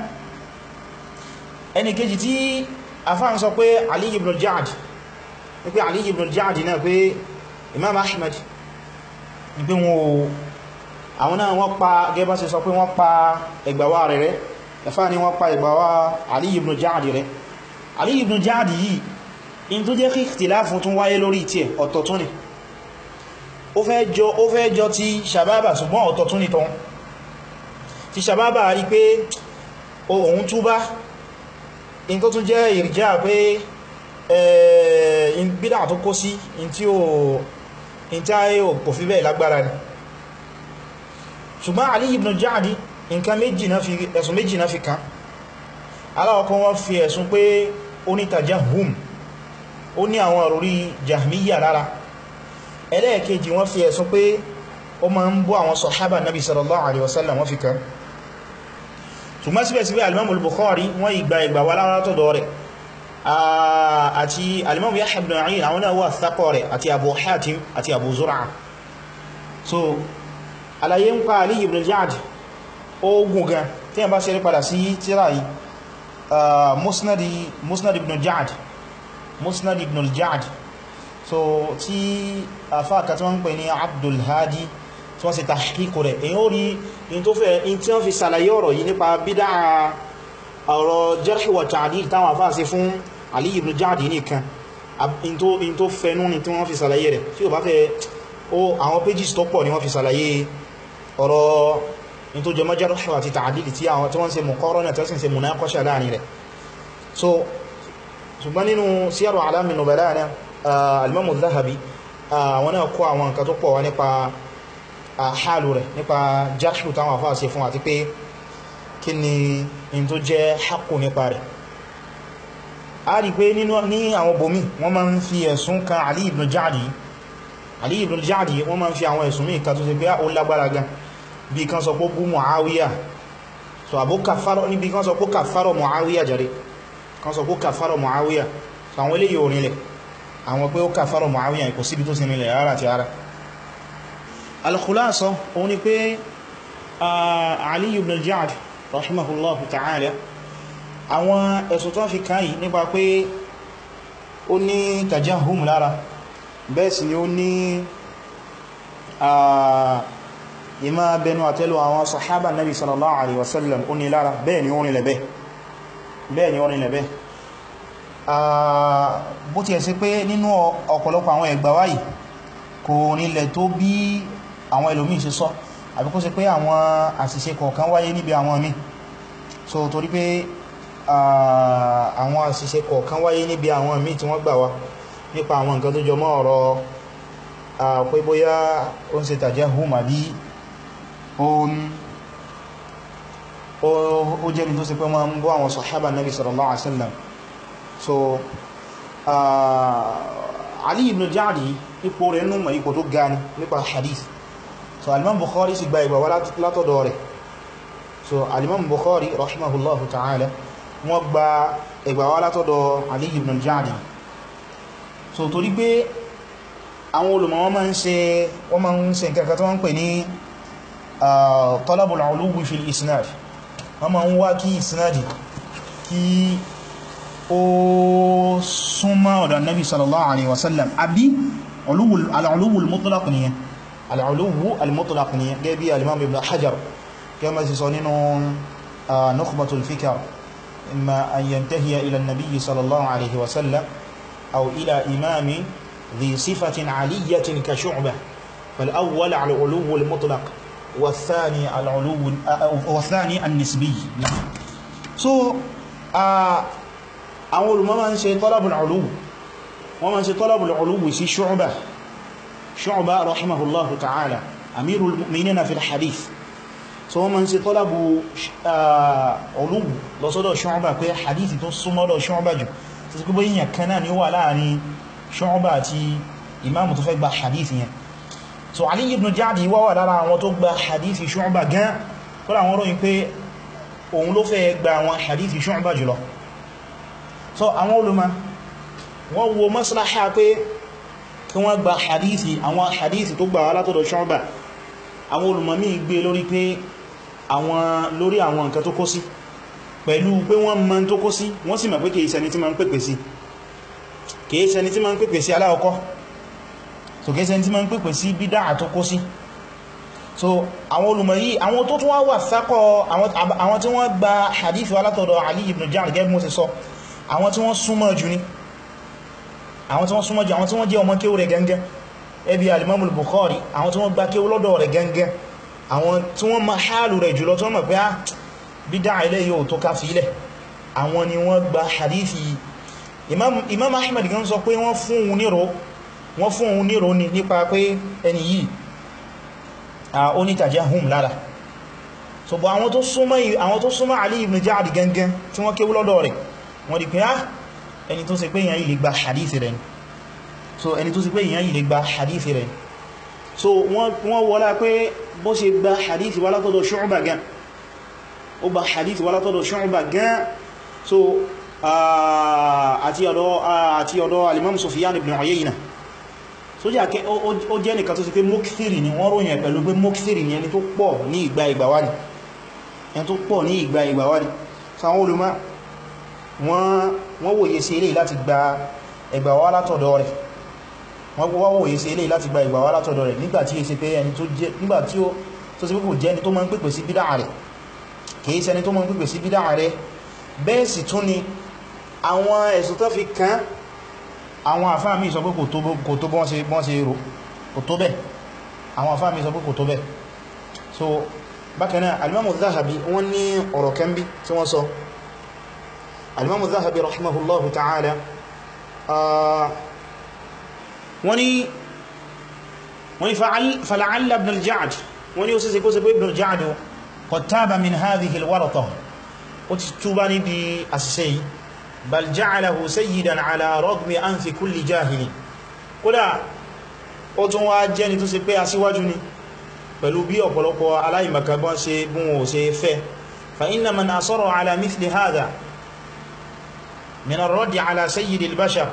A: ẹni kejì tí afá ń sọ pé Ali ibn al-Ja'd ní pé Ali ibn al-Ja'd náà pé Imam Ahmad ní pé wọn àwọn náà wọ́n pa gẹ́bá ṣe sọ pé wọ́n pa ẹgbàwà rẹ̀ rẹ̀ ẹfà ni wọ́n pa ẹgbàwà Ali ibn al-Ja'd rẹ̀ Ali ibn al-Ja'd yìí in tó jẹ́ kí ikhtilafu tún wáyé lórí tí ẹ̀ ọ̀tọ̀ tún ni ó fẹ́ jọ ó fẹ́ jọ ti Shababa ṣùgbọ́n ọ̀tọ̀ tún ni tán ti Shababa rí pé òun túbá in tó tún jẹ́ ìrìjá pé in bídá tó kó sí in tí ó in tí ayé kò fi bẹ́ẹ̀ lágbára ni ṣùgbọ́n Ali ibn Ja'di nǹkan méjì náà fi ẹ̀sùn méjì náà fi kàn aláwọ̀kọ́ wọ́n fi ẹ̀sùn pé ó ní tajahum ó ní àwọn àròrí jahmiya lára ẹlẹ́ẹ̀kejì wọ́n fi ẹ̀sùn pé ó ma ń bú àwọn sọ̀hábà nabi sallallahu alaihi wasallam wọ́n fi kàn ṣùgbọ́n síbẹ̀síbẹ̀ alimamul Bukhari wọ́n ìgbà ìgbà wà látọ̀dọ̀ rẹ̀ àti alimamu Yahya ibn Ma'in àwọn náà wà thaqo rẹ̀ àti Abu Hatim àti Abu Zur'a so àlàyé ń pa Ali ibn Ja'd ogun gan tí a bá ṣe rí padà sí tíra yìí musnad ibn Ja'd musnad ibn al-Ja'd so tí afáàkà tí wọ́n ń pè ní Abdul Hadi tí wọ́n ṣe tahqiq rẹ̀ èyí ó rí in tó fẹ́ in tí wọ́n fi sàlàyé ọ̀rọ̀ yìí nípa bídá ọ̀rọ̀ jarh wa ta'dil táwọn afá ṣe fún Ali ibn Ja'di nìkan in tó fẹ́nú ni tí wọ́n fi sàlàyé rẹ̀ tí ó bá fẹ́ ó àwọn pages tó pọ̀ ni wọ́n fi sàlàyé ọ̀rọ̀ in tó jẹmọ́ jarh wa ta'dil tí àwọn tí wọ́n ṣe muqarana tí wọ́n ṣe munaqasha láàrin rẹ̀ so ṣùgbọ́n nínú Siyaru A'lamin Nubala náà alimamu Dhahabi àwọn náà kó àwọn nǹkan tó pọ̀ wá nípa àhálù rẹ̀ nípa jarhu táwọn afá ṣe fún àti pé kí ni in tó jẹ́ haqqu nípa rẹ̀ a rí pé ní àwọn bomi wọ́n máa ń fi ẹ̀sùn kan Ali ibn Ja'di Ali ibn Ja'di wọ́n máa ń fi àwọn ẹ̀sùn mí kan tó ṣe pé ó lágbára gan bí kan sọ pé bú Muawiya so àbó kàfàrọ̀ níbi kan sọ pé kàfàrọ̀ Muawiya jàre kan sọ pé kàfàrọ̀ Muawiya so àwọn eléyìí orinlẹ̀ àwọn pé ó kàfàrọ̀ Muawiya kò síbi tó sinilẹ̀ ara ti ara al-khulasa òun ni pé Ali ibn al-Ja'd rahimahullahu ta'ala àwọn ẹ̀sùn tó fi kàn yìí nípa pé ó ní tajahum lára bẹ́ẹ̀ sì ni ó ní ìmá bẹnu àtẹ́lù àwọn sahaba nabi sallallahu alaihi wasallam ó ní lára bẹ́ẹ̀ ni ó rìnlẹ̀ bẹ́ẹ̀ bẹ́ẹ̀ ni ó rìnlẹ̀ bẹ́ẹ̀ bó ti ẹ̀ sí pé nínú ọ̀pọ̀lọpọ̀ àwọn ẹgbà wáyìí kò nílẹ̀ tó bí àwọn ẹlòmí ṣe sọ àbí kó ṣe pé àwọn àṣìṣe kọ̀ọ̀kan wáyé níbi àwọn míì so torí pé àwọn àṣìṣe kọ̀ọ̀kan wáyé níbi àwọn míì tí wọ́n gbà wá nípa àwọn nǹkan tó jọ mọ́ ọ̀rọ̀ pé bóyá ó ń ṣe tajahum àbí ó jẹ́ ní tó ṣe pé wọ́n ń bọ́ àwọn sahaba nabi sallallahu alaihi wasallam so Ali ibn Ja'di ipò rẹ̀ nínú ipò tó gani nípa hadith so alimam Bukhari sì gba ìgbà wá látọ̀dọ̀ rẹ̀ so alimam Bukhari rahimahullahu ta'ala wọ́n gba ìgbà wá látọ̀dọ̀ Ali ibn Ja'di so torí pé àwọn olùmọ̀ wọ́n máa ń ṣe wọ́n máa ń ṣe nǹkan tó wọ́n ń pè ní talabul uluwi fil isnad wọ́n máa ń wá kí isnadi kí ó súnmọ́ ọ̀dọ̀ annabi sallallahu alaihi wasallam àbí al'uluwu al-mutlaq ni al'uluwu al-mutlaq ni gẹ́ bí al-imam ibn hajar kẹ́ ma sì sọ nínú nukhbatul fikr imma an yantahiya ila annabi sallallahu alaihi wasallam aw ila imami dhi sifatin aliyatin ka shu'bah فالأول على العلو المطلق والثاني على العلو والثاني النسبي so àwọn olùmọ̀ máa ń ṣe talabul uluw wọ́n máa ń ṣe talabul uluw sí Shu'ba Shu'ba rahimahullahu ta'ala amirul mu'minina fil hadith so wọ́n máa ń ṣe talabu uluw lọ́sọ́dọ̀ Shu'ba pé hadith tó súnmọ́dọ̀ Shu'ba jù tó sì kúbọ̀ yíyàn kan náà ni ó wà láàrin Shu'ba àti imamu tó fẹ́ gba hadith yẹn so Ali ibn Ja'di wá wà lára àwọn tó gba hadith Shu'ba gan kọ́lá àwọn ròyìn pé òun ló fẹ́ gba àwọn hadith Shu'ba jùlọ so àwọn olùmọ̀ wọ́n wo maslaha pé kí wọ́n gba hadithi àwọn hadithi tó gbà wá látọ̀dọ̀ Shu'ba àwọn olùmọ̀ míì gbé lórí pé àwọn lórí àwọn nǹkan tó kó sí pẹ̀lú pé wọ́n mọ̀ tó kó sí wọ́n sì mọ̀ pé kìí ṣẹni tí ma ń pèpè sí kìí ṣẹni tí ma ń pèpè sí aláọkọ́ so kìí ṣẹni tí ma ń pèpè sí bídá tó kó sí so àwọn olùmọ̀ yìí àwọn tó tún wá wà sákọ̀ àwọn tí wọ́n gba hadithi wá látọ̀dọ̀ Ali ibn Ja'd gẹ́gẹ́ bí mo ti sọ àwọn tí wọ́n súnmọ́ jù ní àwọn tí wọ́n súnmọ́ jù àwọn tí wọ́n jẹ́ ọmọ kéwú rẹ̀ gẹ́gẹ́ ẹbí alimamul Bukhari àwọn tí wọ́n gba kéwú lọ́dọ̀ rẹ̀ gẹ́gẹ́ àwọn tí wọ́n ma hálù rẹ̀ jùlọ tí wọ́n mọ̀ pé á bídá ilẹ̀ yóò tó ká fílẹ̀ àwọn ni wọ́n gba hadithi Imam Ahmad gan sọ pé wọ́n fún òun níro wọ́n fún òun níro ni nípa pé ẹni yìí ó ní tajahum lára so bọ̀ àwọn tó súnmọ́ Ali ibn Ja'd gẹ́gẹ́ tí wọ́n kéwú lọ́dọ̀ rẹ̀ wọ́n di pé á ẹni tó ṣe pé èyàn yìí lè gba hadith rẹ̀ so ẹni tó ṣe pé èyàn yìí lè gba hadith rẹ̀ so wọ́n wọ́lá pé bó ṣe gba hadith wá látọ̀dọ̀ Shu'ba gan ó gba hadith wá látọ̀dọ̀ Shu'ba gan so àti ọ̀dọ̀ al-Imam Sufyan ibn Uyayna so jẹ́ ó jẹ́ nìkan tó ṣe pé mokthiri ni wọ́n ròyìn pẹ̀lú pé mokthiri ni ẹni tó pọ̀ ní ìgbà ìgbàwádìí ẹni tó pọ̀ ní ìgbà ìgbàwádìí sáwọn olùmọ́ wọ́n wòye sí ilé láti gba ẹgbà wá látọ̀dọ̀ rẹ̀ wọ́n gbọ́ wòye sí eléyìí láti gba ìgbà wá látọ̀dọ̀ rẹ̀ nígbàtí è ṣe pé ẹni tó jẹ́ nígbàtí ó tó sì pípò jẹ́ ẹni tó máa ń pèpè sí bídá rẹ̀ kìí ṣe ẹni tó máa ń pèpè sí bídá rẹ̀ bẹ́ẹ̀ sì tún ni àwọn ẹ̀sùn tó fi kàn àwọn àfáà mi sọ pé kò tó bọ́n ṣe rò kò tó bẹ́ẹ̀ àwọn àfáà mi sọ pé kò tó bẹ́ẹ̀ so bákan náà alimamu zahabi wọ́n ní ọ̀rọ̀ kan bí tí wọ́n sọ alimamu zahabi rahimahullahu ta'ala wọ́n ní wọ́n ní fala'alla ibn al-ja'd wọ́n ní ó síse kó se pé ibn al-ja'd qad taba min hadhihi al-warata ó ti túbá níbi àṣìṣe yìí bal ja'alahu sayyidan ala ragmi anfi kulli jahili kódà ó tún wá jẹ́ ni tó se pé aṣíwájú ni pẹ̀lú bí ọ̀pọ̀lọpọ̀ aláìmọ̀kagbọ́n ṣe bún ò ṣe fẹ́ fa inna man asara ala mithli hadha min ar-radd ala sayyid al-bashar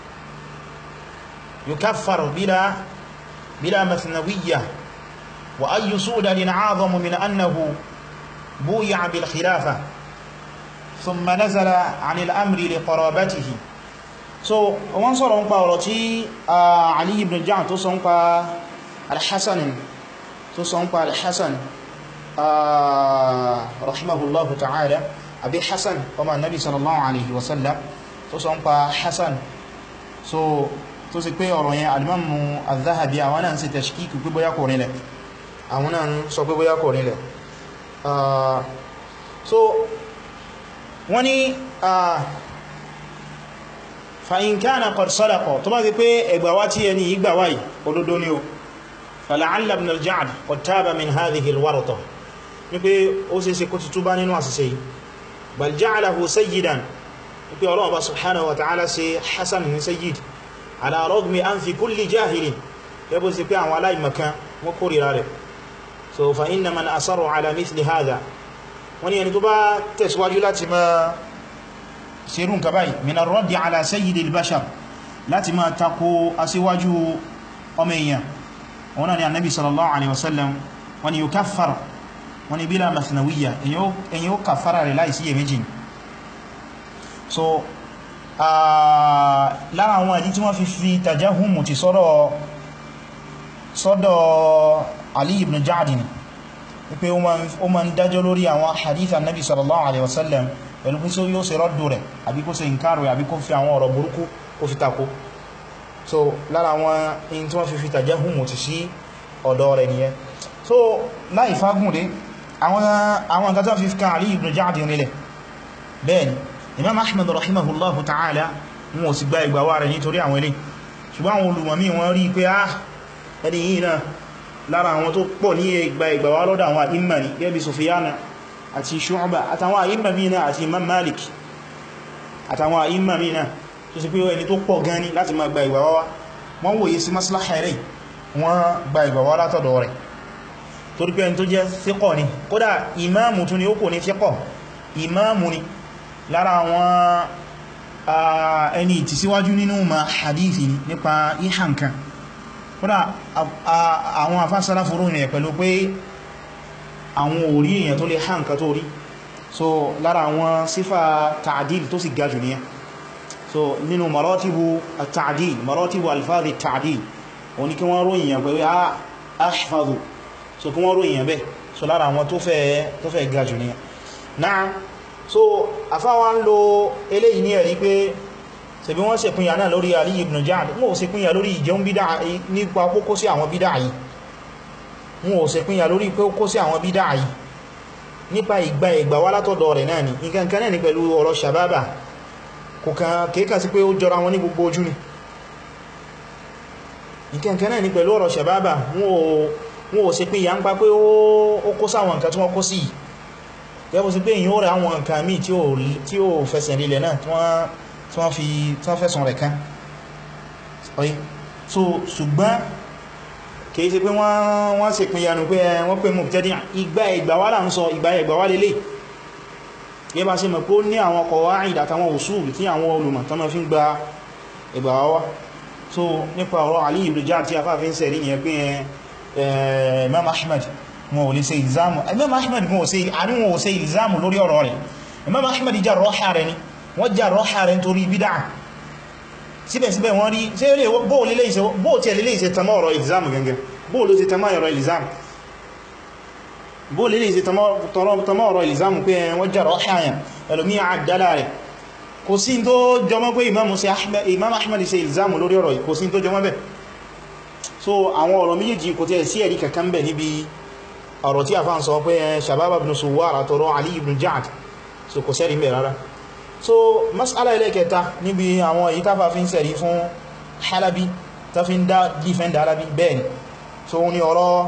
A: يكفر بلا بلا مثنوية وأي سؤدد أعظم من أنه بويع بالخلافة ثم نزل عن الأمر لقرابته so wọ́n sọ̀rọ̀ ń pa ọ̀rọ̀ tí Ali ibn Ja'd tó sọ ń pa al-Hasan tó sọ ń pa al-Hasan rahimahullahu ta'ala àbí Hasan ọmọ nabi sallallahu alaihi wasallam tó sọ ń pa Hasan so tó sì pé ọ̀rọ̀ yẹn alimamu al-Dhahabi àwọn náà ń ṣe tashkik pé bóyá kò rílẹ̀ àwọn náà ń sọ pé bóyá kò rílẹ̀ so wọ́n ni fa in kana qad sadaqa tó bá ti pé ẹgbàwá tí ẹni ìgbàwá yìí olódó ni o fala'alla ibn al-Ja'd qad taba min hadhihi al-warata ní pé ó sì ṣe kó ti túbá nínú àṣìṣe yìí bal ja'alahu sayyidan ní pé Ọlọ́run bá subhanahu wa ta'ala ṣe Hasan ní sayyid ala rogmi an fi kulli jahilin yabo sí pé àwọn aláìmọ̀kan wọ́n kórìíra rẹ̀ so fa inna man asarru ala mithli hadha wọ́n ni ẹni tó bá tẹ̀síwájú láti ma ṣerú nǹkan báyìí min ar-raddi ala sayyidil bashar láti ma tako aṣíwájú ọmọ èèyàn wọ́n ni annabi sallallahu alaihi wasallam wọ́n ni yukaffar wọ́n ni bila mathnawiyya èyàn ó kàfàrà rẹ̀ láìsí iyèméjì so lára àwọn ìdí tí wọ́n fi fi tajahumu ti sọ́dọ̀ sọ́dọ̀ Ali ibn Ja'd ni wípé ó ma ń dájọ́ lórí àwọn hadith annabi sallallahu alaihi wasallam pẹ̀lú kí sí yóò ṣe rọ́dù rẹ̀ àbí kó ṣe ìkárò àbí kó fi àwọn ọ̀rọ̀ burúkú kó fi tako so lára àwọn in tí wọ́n fi fi tajahumu ti sí ọ̀dọ̀ rẹ̀ nìyẹn so láì fagún dé àwọn nǹkan tó fi fi kan Ali ibn Ja'd nílẹ̀ bẹ́ẹ̀ni imam ahmad rahimahullahu ta'ala wọn ò sì gba ìgbàwà rẹ̀ nítorí àwọn ilé ṣùgbọ́n àwọn olùmọ̀mí wọn rí pé ah ẹni yìí náà lára àwọn tó pọ̀ ní ìgbà ìgbàwà lọ́dọ̀ àwọn àìmà ní gẹ́bí sufiyana àti shu'ba àtàwọn àìmà mi náà àti imam malik àtàwọn àìmà mi náà tó sì pé ẹni tó pọ̀ gan ní láti máa gba ìgbàwà wá wọ́n wòye sí maslaha rẹ̀ wọ́n gba ìgbàwà látọ̀dọ̀ rẹ̀ torí pé ẹni tó jẹ́ thiqah ni kódà ìmáàmù tún ni ó kò ní thiqah ìmáàmù ni lára àwọn ẹni ìtìsíwájú nínú ma hadithi nípa ìhànkan kódà àwọn afásálá fúrú rẹ̀ pẹ̀lú pé àwọn orí èèyàn tó lè hànkan tó rí so lára àwọn sífà ta'dil tó sì gajù ní so nínú maratibu ta'dil maratibu alfáàdì ta'dil wọ́n ní kí wọ́n ròyìn yàn pẹ̀lú ahfadhu so kí wọ́n ròyìn yàn bẹ́ so lára àwọn tó fẹ́ gajù ní náà so afáwa ń lo eléyìí ní ẹ̀rí pé ṣebí wọ́n ṣe pínyà náà lórí Ali ibn Ja'd wọ́n ò ṣe pínyà lórí ìjẹun bídá nípa kókó sí àwọn bídá yìí wọ́n ò ṣe pínyà lórí kókó sí àwọn bídá yìí nípa ìgbà ìgbà wá látọ̀dọ̀ rẹ̀ náà ni nǹkan kan náà ni pẹ̀lú ọ̀rọ̀ sàbábà kò kàn kéèkà sí pé ó jọra wọn ní gbogbo ojú ni nǹkan kan náà ni pẹ̀lú ọ̀rọ̀ sàbábà wọ́n ò ṣe pínyà ń pa pé ó kó sáwọn nǹkan tí wọ́n kó sí yìí gẹ́bù sí pé èyí ó rẹ̀ àwọn nǹkan míì tí ó fẹsẹ̀ rílẹ̀ náà tí wọ́n fi fẹ́sùn rẹ̀ kán ọ̀yí so ṣùgbọ́n kìí ṣe pé wọ́n ṣe pín yanu pé wọ́n pè mú jẹ́dí ìgbà ìgbàwà là ń sọ ìgbà ìgbàwà lélẹ̀ gẹ́ bá ṣe mọ̀ pé ó ní àwọn qawaid àtàwọn usul tí àwọn olùmọ̀ tán fi ń gba ìgbàwà wá so nípa ọ̀rọ̀ Ali ibn Ja'd tí afáfin sẹ̀rí yẹn pé Imam Ahmad wọn ò lè ṣe ìlzámù Imam Ahmad wọn ò ṣe àríwọ̀n ò ṣe ìlzámù lórí ọ̀rọ̀ rẹ̀ Imam Ahmad jà rọ́ha rẹ̀ ni wọ́n jà rọ́ha rẹ̀ nítorí bídá síbẹ̀síbẹ̀ wọ́n rí bóò tí ẹlẹ́lẹ́ ìṣẹ́ tamọ́ ọ̀rọ̀ exam gangan bóò ló ti tamọ́ ọ̀rọ̀ exam bóò lẹ́lẹ́ ìṣẹ́ tamọ́ ọ̀rọ̀ exam pé wọ́n jẹ́rọ ṣáyàn ẹlòmí àdálà rẹ̀ kò sí tó jọmọ́ pé imam ahmad ṣe exam lórí ọ̀rọ̀ kò sí tó jọmọ́ bẹ̀ so àwọn ọ̀rọ̀ méjèèjì kò tẹ́ sí ẹ̀rí kankan bẹ̀ níbi ọ̀rọ̀ tí a fa ń sọ pé shabab ibn suwar àtọrọ ali ibn ja'ad so kò sẹ́rí mẹ́ rárá so mas'ala ilẹ̀ kẹta níbi àwọn èyí tàfà fi ń sẹ̀rí fún halabi ta fi ń dá defend halabi bẹ́ẹ̀ni so wọ́n ni ọ̀rọ̀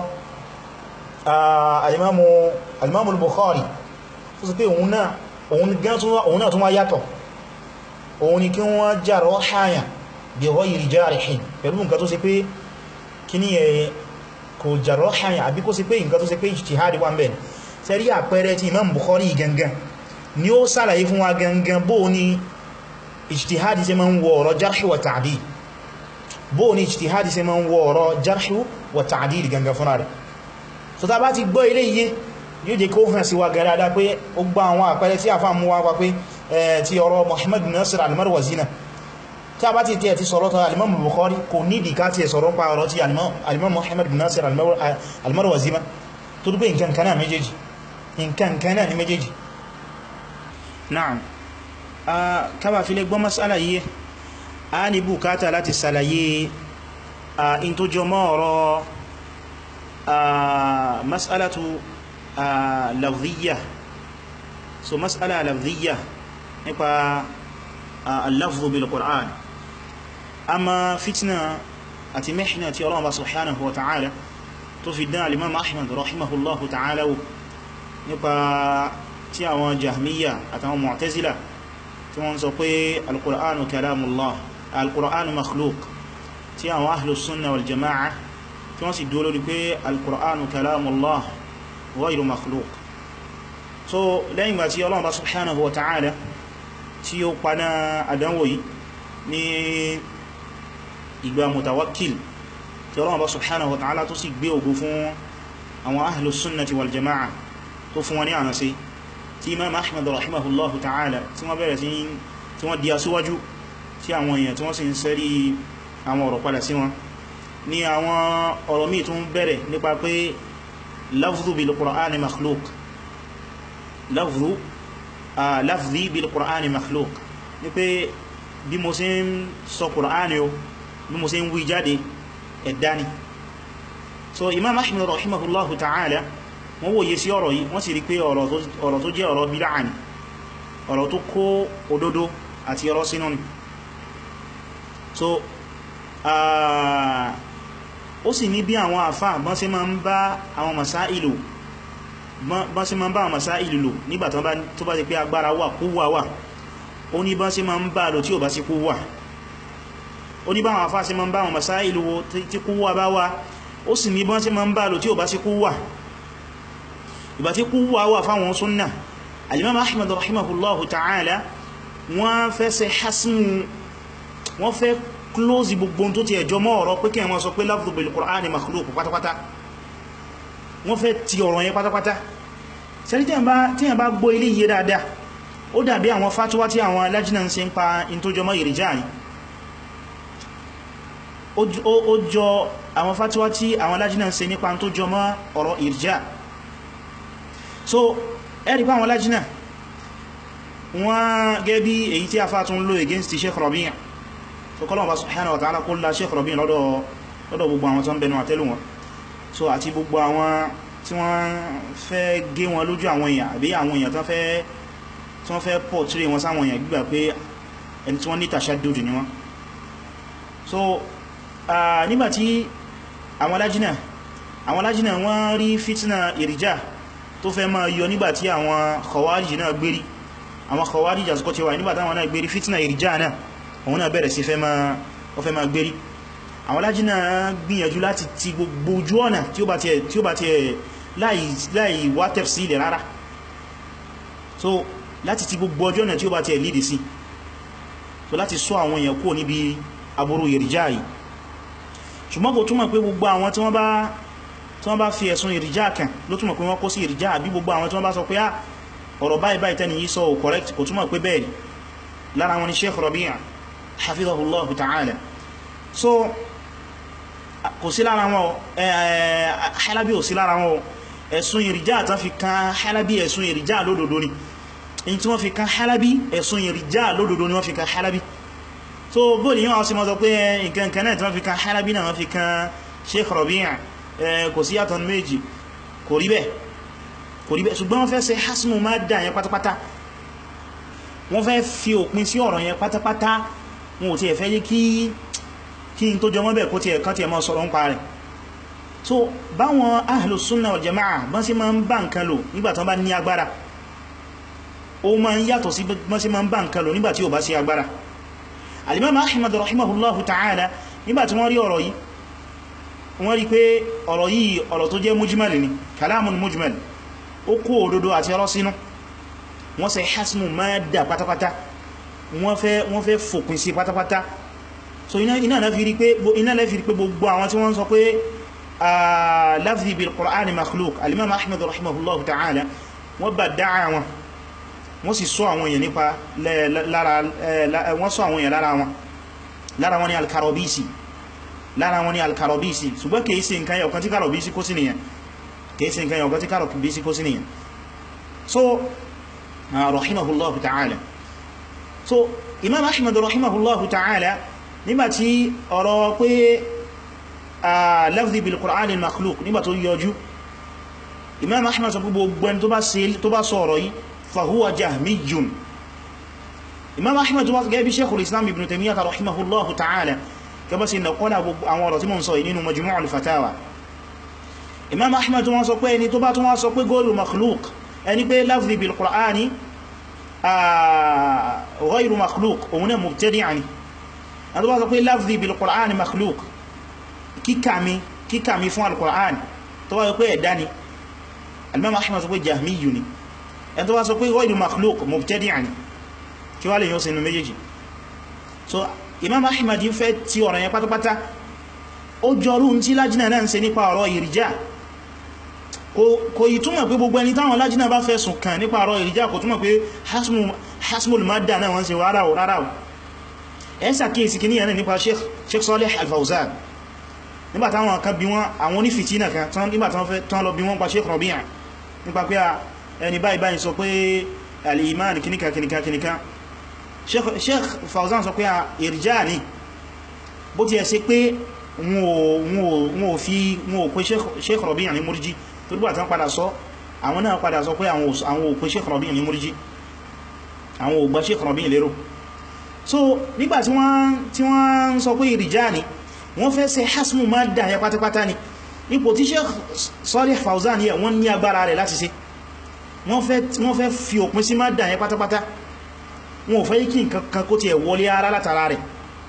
A: alimamu bukhari tó sì pé òun náà tún wá yàtọ̀ òun ni kí wọ́n jàrọ haya bí ghayri jarihin pẹ̀lú nǹkan tó sì pé kí ní ẹ̀ kò jàrọ haya àbí kó sì pé nǹkan tó sì pé ijtihadi wà ń bẹ̀ sẹ́rí àpẹẹrẹ ti imam bukhari gangan ni ó sàlàyé fún wa gangan bó ní ijtihadi ṣe ma ń wọ ọ̀rọ̀ jarhi wa ta'dil bó ní ijtihadi ṣe ma ń wọ ọ̀rọ̀ jarhi wa ta'dil gangan fúnra rẹ̀ so ta bá ti gbọ́ ilé iye yóò jẹ́ kó hàn sí wa gẹ́rẹ́dá pé ó gbá àwọn àpẹẹrẹ tí a fà mú wa pé ti ọ̀rọ̀ Muhammad Nasir al-Marwazi náà tí a bá ti tẹ́ ti sọ̀rọ̀ tán alimam Bukhari kò nídìí ká ti sọ̀rọ̀ pa ọ̀rọ̀ tí alimam Muhammad Nasir al-Marwazi ma tó dúpé nǹkan kanáà méjèèjì nǹkan kanáà ní méjèèjì Naam a kábà fi lè gbọ́ masala yìí a ní bùkátà láti sàlàyé a in tó jọ mọ́ ọ̀rọ̀ a masalatu a lafziya so masala lafziya nípa al-lafzu bil Qur'an amma fitna àti mihna tí Ọlọ́run bá subhanahu wa ta'ala tó fi dán al-Imam Ahmad rahimahullahu ta'ala nípa tí àwọn jahmiya àtàwọn mu'tazila tí wọ́n sọ pé alkùránù kalamullah alkùránù makhluk tí àwọn ahlus sunna wal jama'a tí wọ́n sì dúró lórí pé alkùránù kalamullah ghayru makhluk so lẹ́yìn gbà tí Ọlọ́run bá subhanahu wa ta'ala tí ó paná àdánwò yìí ní ìgbà mutawakkil tí Ọlọ́run bá subhanahu wa ta'ala tó sì gbé ògo fún àwọn ahlus sunnati wal jama'a tó fún wọn ní ànà sí tí imam ahmad rahimahullahu ta'ala tí wọ́n bẹ̀rẹ̀ sí tí wọ́n di aṣíwájú tí àwọn èèyàn tí wọ́n sì ń sẹ́rí àwọn ọ̀rọ̀ padà sí wọn ní àwọn ọ̀rọ̀ míì tún bẹ̀rẹ̀ nípa pé lafzu bil qur'ani makhluk lafzu lafzi bil qur'ani makhluk ní pé bí mo ṣe ń sọ qur'ani o bí mo ṣe ń wí jáde ẹ̀dá ni so imam ahmad rahimahullahu ta'ala wọ́n wòye sí ọ̀rọ̀ yìí wọ́n sì rí pé ọ̀rọ̀ tó jẹ́ ọ̀rọ̀ bídá ni ọ̀rọ̀ tó kó òdodo àti ọ̀rọ̀ sínú ni so ó sì ní bí àwọn àfá bọ́n sí máa ń bá àwọn masáìlù bọ́n sí máa ń bá àwọn masáìlù lò nígbà tó bá ti pé agbára wà kúwà wà ó ní bọ́n sí máa ń bá lò tí ò bá sí kúwà ó ní bá àwọn àfá sí máa ń bá àwọn masáìlù tí kúwà bá wà ó sì ní bọ́n sí máa ń bá lò tí ò bá sí kúwà ìbá tí kúwà wà fáwọn súnnà alimam ahmad rahimahullahu ta'ala wọ́n fẹ́ ṣe hasmù wọ́n fẹ́ close gbogbo tó ti ẹjọ́ mọ́ ọ̀rọ̀ pé kí wọ́n sọ pé lafdhu bil qur'ani makhluq pátápátá wọ́n fẹ́ ti ọ̀rọ̀ yẹn pátápátá sẹ́rí tí yẹn bá gbọ́ ilé yìí dáadáa ó dàbí àwọn fatuwa tí àwọn alájínà ń ṣe ń pa in tó jọ mọ́ ìrìjá ni ó jọ àwọn fatuwa tí àwọn alájínà ń ṣe nípa tó jọ mọ́ ọ̀rọ̀ ìrìjá so ẹ̀rí pa àwọn alájínà wọ́n gẹ́ bí èyí tí a fà tún lò against Sheikh Rabi' so kọ́lọ̀ bá subhanahu wa ta'ala kó lá Sheikh Rabi' lọ́dọ̀ gbogbo àwọn tó ń bẹnu àtẹ́lù wọn so àti gbogbo àwọn tí wọ́n fẹ́ gé wọn lójú àwọn èèyàn àbí àwọn èèyàn tí wọ́n fẹ́ pọ̀ tíre wọn sáwọn èèyàn gbígbà pé ẹni tí wọ́n ní tashaddud ni wọ́n so nígbàtí àwọn alájínà àwọn alájínà wọ́n rí fitna ìrìjá tó fẹ́ máa yọ nígbàtí àwọn khawarij náà gbérí àwọn khawarij àsìkò tí wà nígbàtí àwọn náà gbérí fitna ìrìjá náà òun náà bẹ̀rẹ̀ sí fẹ́ máa gbérí àwọn alájínà gbìyànjú láti ti gbogbo ojú ọ̀nà tí ó bá ti ẹ̀ láì wá tafsil rárá so láti ti gbogbo ojú ọ̀nà tí ó bá ti ẹ̀ lídì sí so láti sọ àwọn èèyàn kúrò níbi aburú ìrìjá yìí ṣùgbọ́n kò túmọ̀ pé gbogbo àwọn tí wọ́n bá tí wọ́n bá fi ẹ̀sùn ìrìjá kan ló túnmọ̀ pé wọ́n kó sí ìrìjá àbí gbogbo àwọn tí wọ́n bá sọ pé á ọ̀rọ̀ báyìí báyìí tẹ́ni yìí sọ ò correct kò túnmọ̀ pé bẹ́ẹ̀ lára wọn ni Sheikh Rabi' hafidhahullahu ta'ala so kò sí lára wọn halabi ò sí lára wọn ẹ̀sùn ìrìjá tán fi kan halabi ẹ̀sùn ìrìjá lódòdó ni in tí wọ́n fi kan halabi ẹ̀sùn ìrìjá lódòdó ni wọ́n fi kan halabi so bóòlì yíwọ́n sí mọ́ sọ pé nǹkan kan náà tí wọ́n fi kan halabi náà wọ́n fi kan sheikh Rabi' kò sí yàtọ̀ méjì kò rí bẹ́ẹ̀ kò rí bẹ́ẹ̀ ṣùgbọ́n wọ́n fẹ́ ṣe hasmu máa dà yẹn pátápátá wọ́n fẹ́ fi òpin sí ọ̀rọ̀ yẹn pátápátá wọn ò tí ẹ̀ fẹ́ yí kí kí n tó jọ mọ́ bẹ̀ kó tí ẹ̀ kan tí ẹ̀ mọ́ sọ̀rọ̀ ń pa rẹ̀ so báwọn ahlu sunna wal jama'a bọ́n sí máa ń bá nǹkan lò nígbàtán bá ní agbára ó máa ń yàtọ̀ sí bọ́n sí máa ń bá nǹkan lò nígbàtí ò bá sí agbára al-imam ahmad rahimahullahu ta'ala nígbàtí wọ́n rí ọ̀rọ̀ yìí wọ́n rí pé ọ̀rọ̀ yìí ọ̀rọ̀ tó jẹ́ mujmal ni kalamun mujmal ó kó òdodo àti ọ̀rọ̀ sínú wọ́n ṣe hasmu madda pátápátá wọ́n fẹ́ wọ́n fẹ́ fòpin sí pátápátá so iná iná na fi rí pé iná na fi rí pé gbogbo àwọn tí wọ́n sọ pé lafzi bil qur'ani makhluk al-imam ahmad rahimahullahu ta'ala wọ́n bá dáa wọn wọ́n sì sọ àwọn èèyàn nípa lára wọ́n sọ àwọn èèyàn lára wọn lára wọn ni al-karabisi lára wọn ni al-karabisi ṣùgbọ́n kìí sí nǹkan yọ̀kan tí karabisi kó sí nìyàn kìí sí nǹkan yọ̀kan tí karabisi kó sí nìyàn so rahimahullahu ta'ala so imam ahmad rahimahullahu ta'ala nígbàtí ọ̀rọ̀ pé lafzi bil qur'ani makhluk nígbà tó yọjú imam ahmad sọ pé gbogbo ẹni tó bá sọ ọ̀rọ̀ yìí fahuwa jahmiyun imam ahmad tó bá gẹ́ bí sheikhul islam ibn taymiyyah rahimahullahu ta'ala gẹ́bọ́ sí nàkọ́lá àwọn ọ̀rọ̀ tí mo ń sọ nínú majmu'ul fatawa imam ahmad tó wọ́n sọ pé ẹni tó bá tó wọ́n sọ pé góòlù makhluk ẹni pé lafzi bil qur'ani ghayru makhluk òun náà mubtadi'an ni ẹni tó bá sọ pé lafzi bil qur'ani makhluk kíkàmí kíkàmí fún al-qur'ani tó bá sọ pé ẹ̀dá ni al-imam ahmad sọ pé jahmiyu ni ẹni tó bá sọ pé ghayru makhluk mubtadi'an ni kí wá lè yóò sinú méjèèjì so imam ahmad fẹ́ tí ọ̀rọ̀ yẹn pátápátá ó jọrú tí lájínà náà ń ṣe nípa ọ̀rọ̀ ìrìjá kò yí túnmọ̀ pé gbogbo ẹni táwọn lájínà bá fẹ́ sùn kàn nípa ọ̀rọ̀ ìrìjá kò túnmọ̀ pé hasmul madda náà wọ́n ṣe rárá ò rárá ò ẹ ṣàkíyèsí kí níyàn nípa sheikh Salih al-Fawzan nígbà táwọn kan bí wọ́n àwọn onífìtínà kan nígbà tán lọ bí wọ́n pa sheikh Rabi' nípa pé ẹni báyìí báyìí sọ pé al-iman kìníkà kìníkà kìníkà sheikh Fawzan sọ pé ìrìjá ni bó ti ẹ̀ ṣe pé wọn ò fi wọn ò pé sheikh Rabi' ní múrjí tó dúgbà tán padà sọ àwọn náà padà sọ pé àwọn ò pé sheikh Rabi' ní múrjí àwọn ò gbà sheikh Rabi' lérò so nígbà tí wọ́n sọ pé ìrìjá ni wọ́n fẹ́ ṣe hasmu ma dà yẹ pátápátá ni ipò tí sheikh Salih Fawzan yẹ wọ́n ní agbára rẹ̀ láti ṣe wọ́n fẹ́ fi òpin sí ma dà yẹ pátápátá wọn ò fẹ́ kí nǹkan kó ti ẹ̀ wọlé ara látara rẹ̀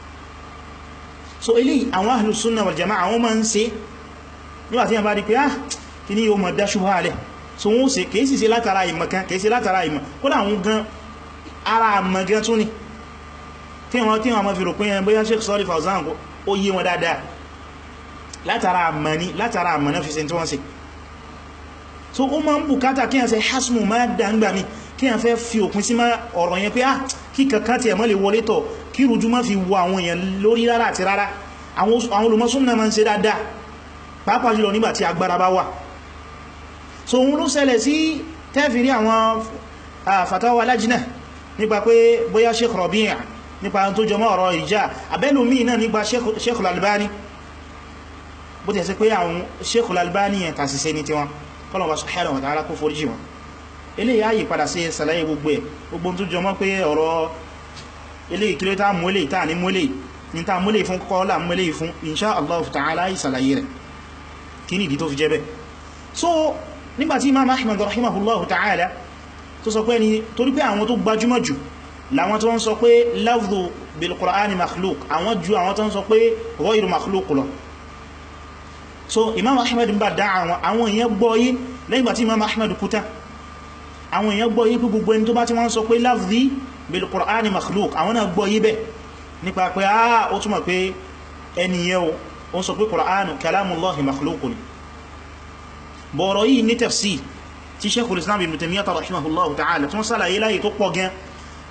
A: so ilé àwọn ahlus sunnah wal jama'a àwọn máa ń ṣe nígbàtí yàn bá rí pé ah kí ní yóò mọ̀ dá ṣubá alẹ́ so wọ́n ṣe kìí sì ṣe látara ìmọ̀ kan kìí ṣe látara ìmọ̀ kódà àwọn gan ara àmọ̀ gan tún ni tí wọ́n tí wọ́n ma fi rò pé yẹn bóyá Sheikh Salih Fawzan ó yé wọn dáadáa látara àmọ̀ ni látara àmọ̀ náà fi ṣe tí wọ́n ṣe so ó máa ń bùkátà kí yàn ṣe hasmu máa dá ń gbà mí kí yàn fẹ́ fi òpin sí ọ̀rọ̀ yẹn pé ah kí kankan tí ẹ̀mọ́ lè wọlé tọ̀ kí rújú má fi wọ àwọn èèyàn lórí rárá àti rárá àwọn olùmọ́sún náà ma ń ṣe dáadáa pàápàá jùlọ nígbà tí agbára bá wà so òun ló ṣẹlẹ̀ sí tẹ́fìrí àwọn fatawa lajina nípa pé bóyá Sheikh Rabi' nípa tó jọmọ́ ọ̀rọ̀ ìjà abẹ́lùmí náà nípa Sheikh Al-Albani bó tẹ̀ sí pé àwọn Sheikh Al-Albani yẹn tàṣìṣẹ́ ní tiwọn kọlọ̀wà subhanahu wa ta'ala kó foríjì wọn eléyìí ayì padà sí ṣàlàyé gbogbo ẹ̀ gbogbo tó jọmọ́ pé ọ̀rọ̀ eléyìí kí ló tá mú eléyìí tá ní mú eléyìí ní tá mú eléyìí fún kọ́lá mú eléyìí fún insha Allah ta'ala ìsàlàyé rẹ̀ kí ní ìdí tó fi jẹ́ bẹ́ so nígbàtí imam ahmad rahimahullahu ta'ala tó sọ pé ni torí pé àwọn tó gbajúmọ̀ jù láwọn tó ń sọ pé lafdhu bil qur'ani makhluk àwọn ju àwọn tó ń sọ pé ghayru makhluk lọ so imam ahmad ń bá dá àwọn àwọn èèyàn gbọ́yé lẹ́yìn gbàtí imam ahmad kúta àwọn èèyàn gbọ́yé pé gbogbo ẹni tó bá ti wọ́n sọ pé lafdhi bil qur'ani makhluk àwọn náà gbọ́yé bẹ́ nípa pé ah ó túnmọ̀ pé ẹniyẹ o ń sọ pé qur'anu kalamullahi makhluk ni bọ̀rọ̀ yìí ní tafsir tí sheikhul islam ibn taymiyyah rahimahullahu ta'ala tí wọ́n sálàyé láyé tó pọ̀ gan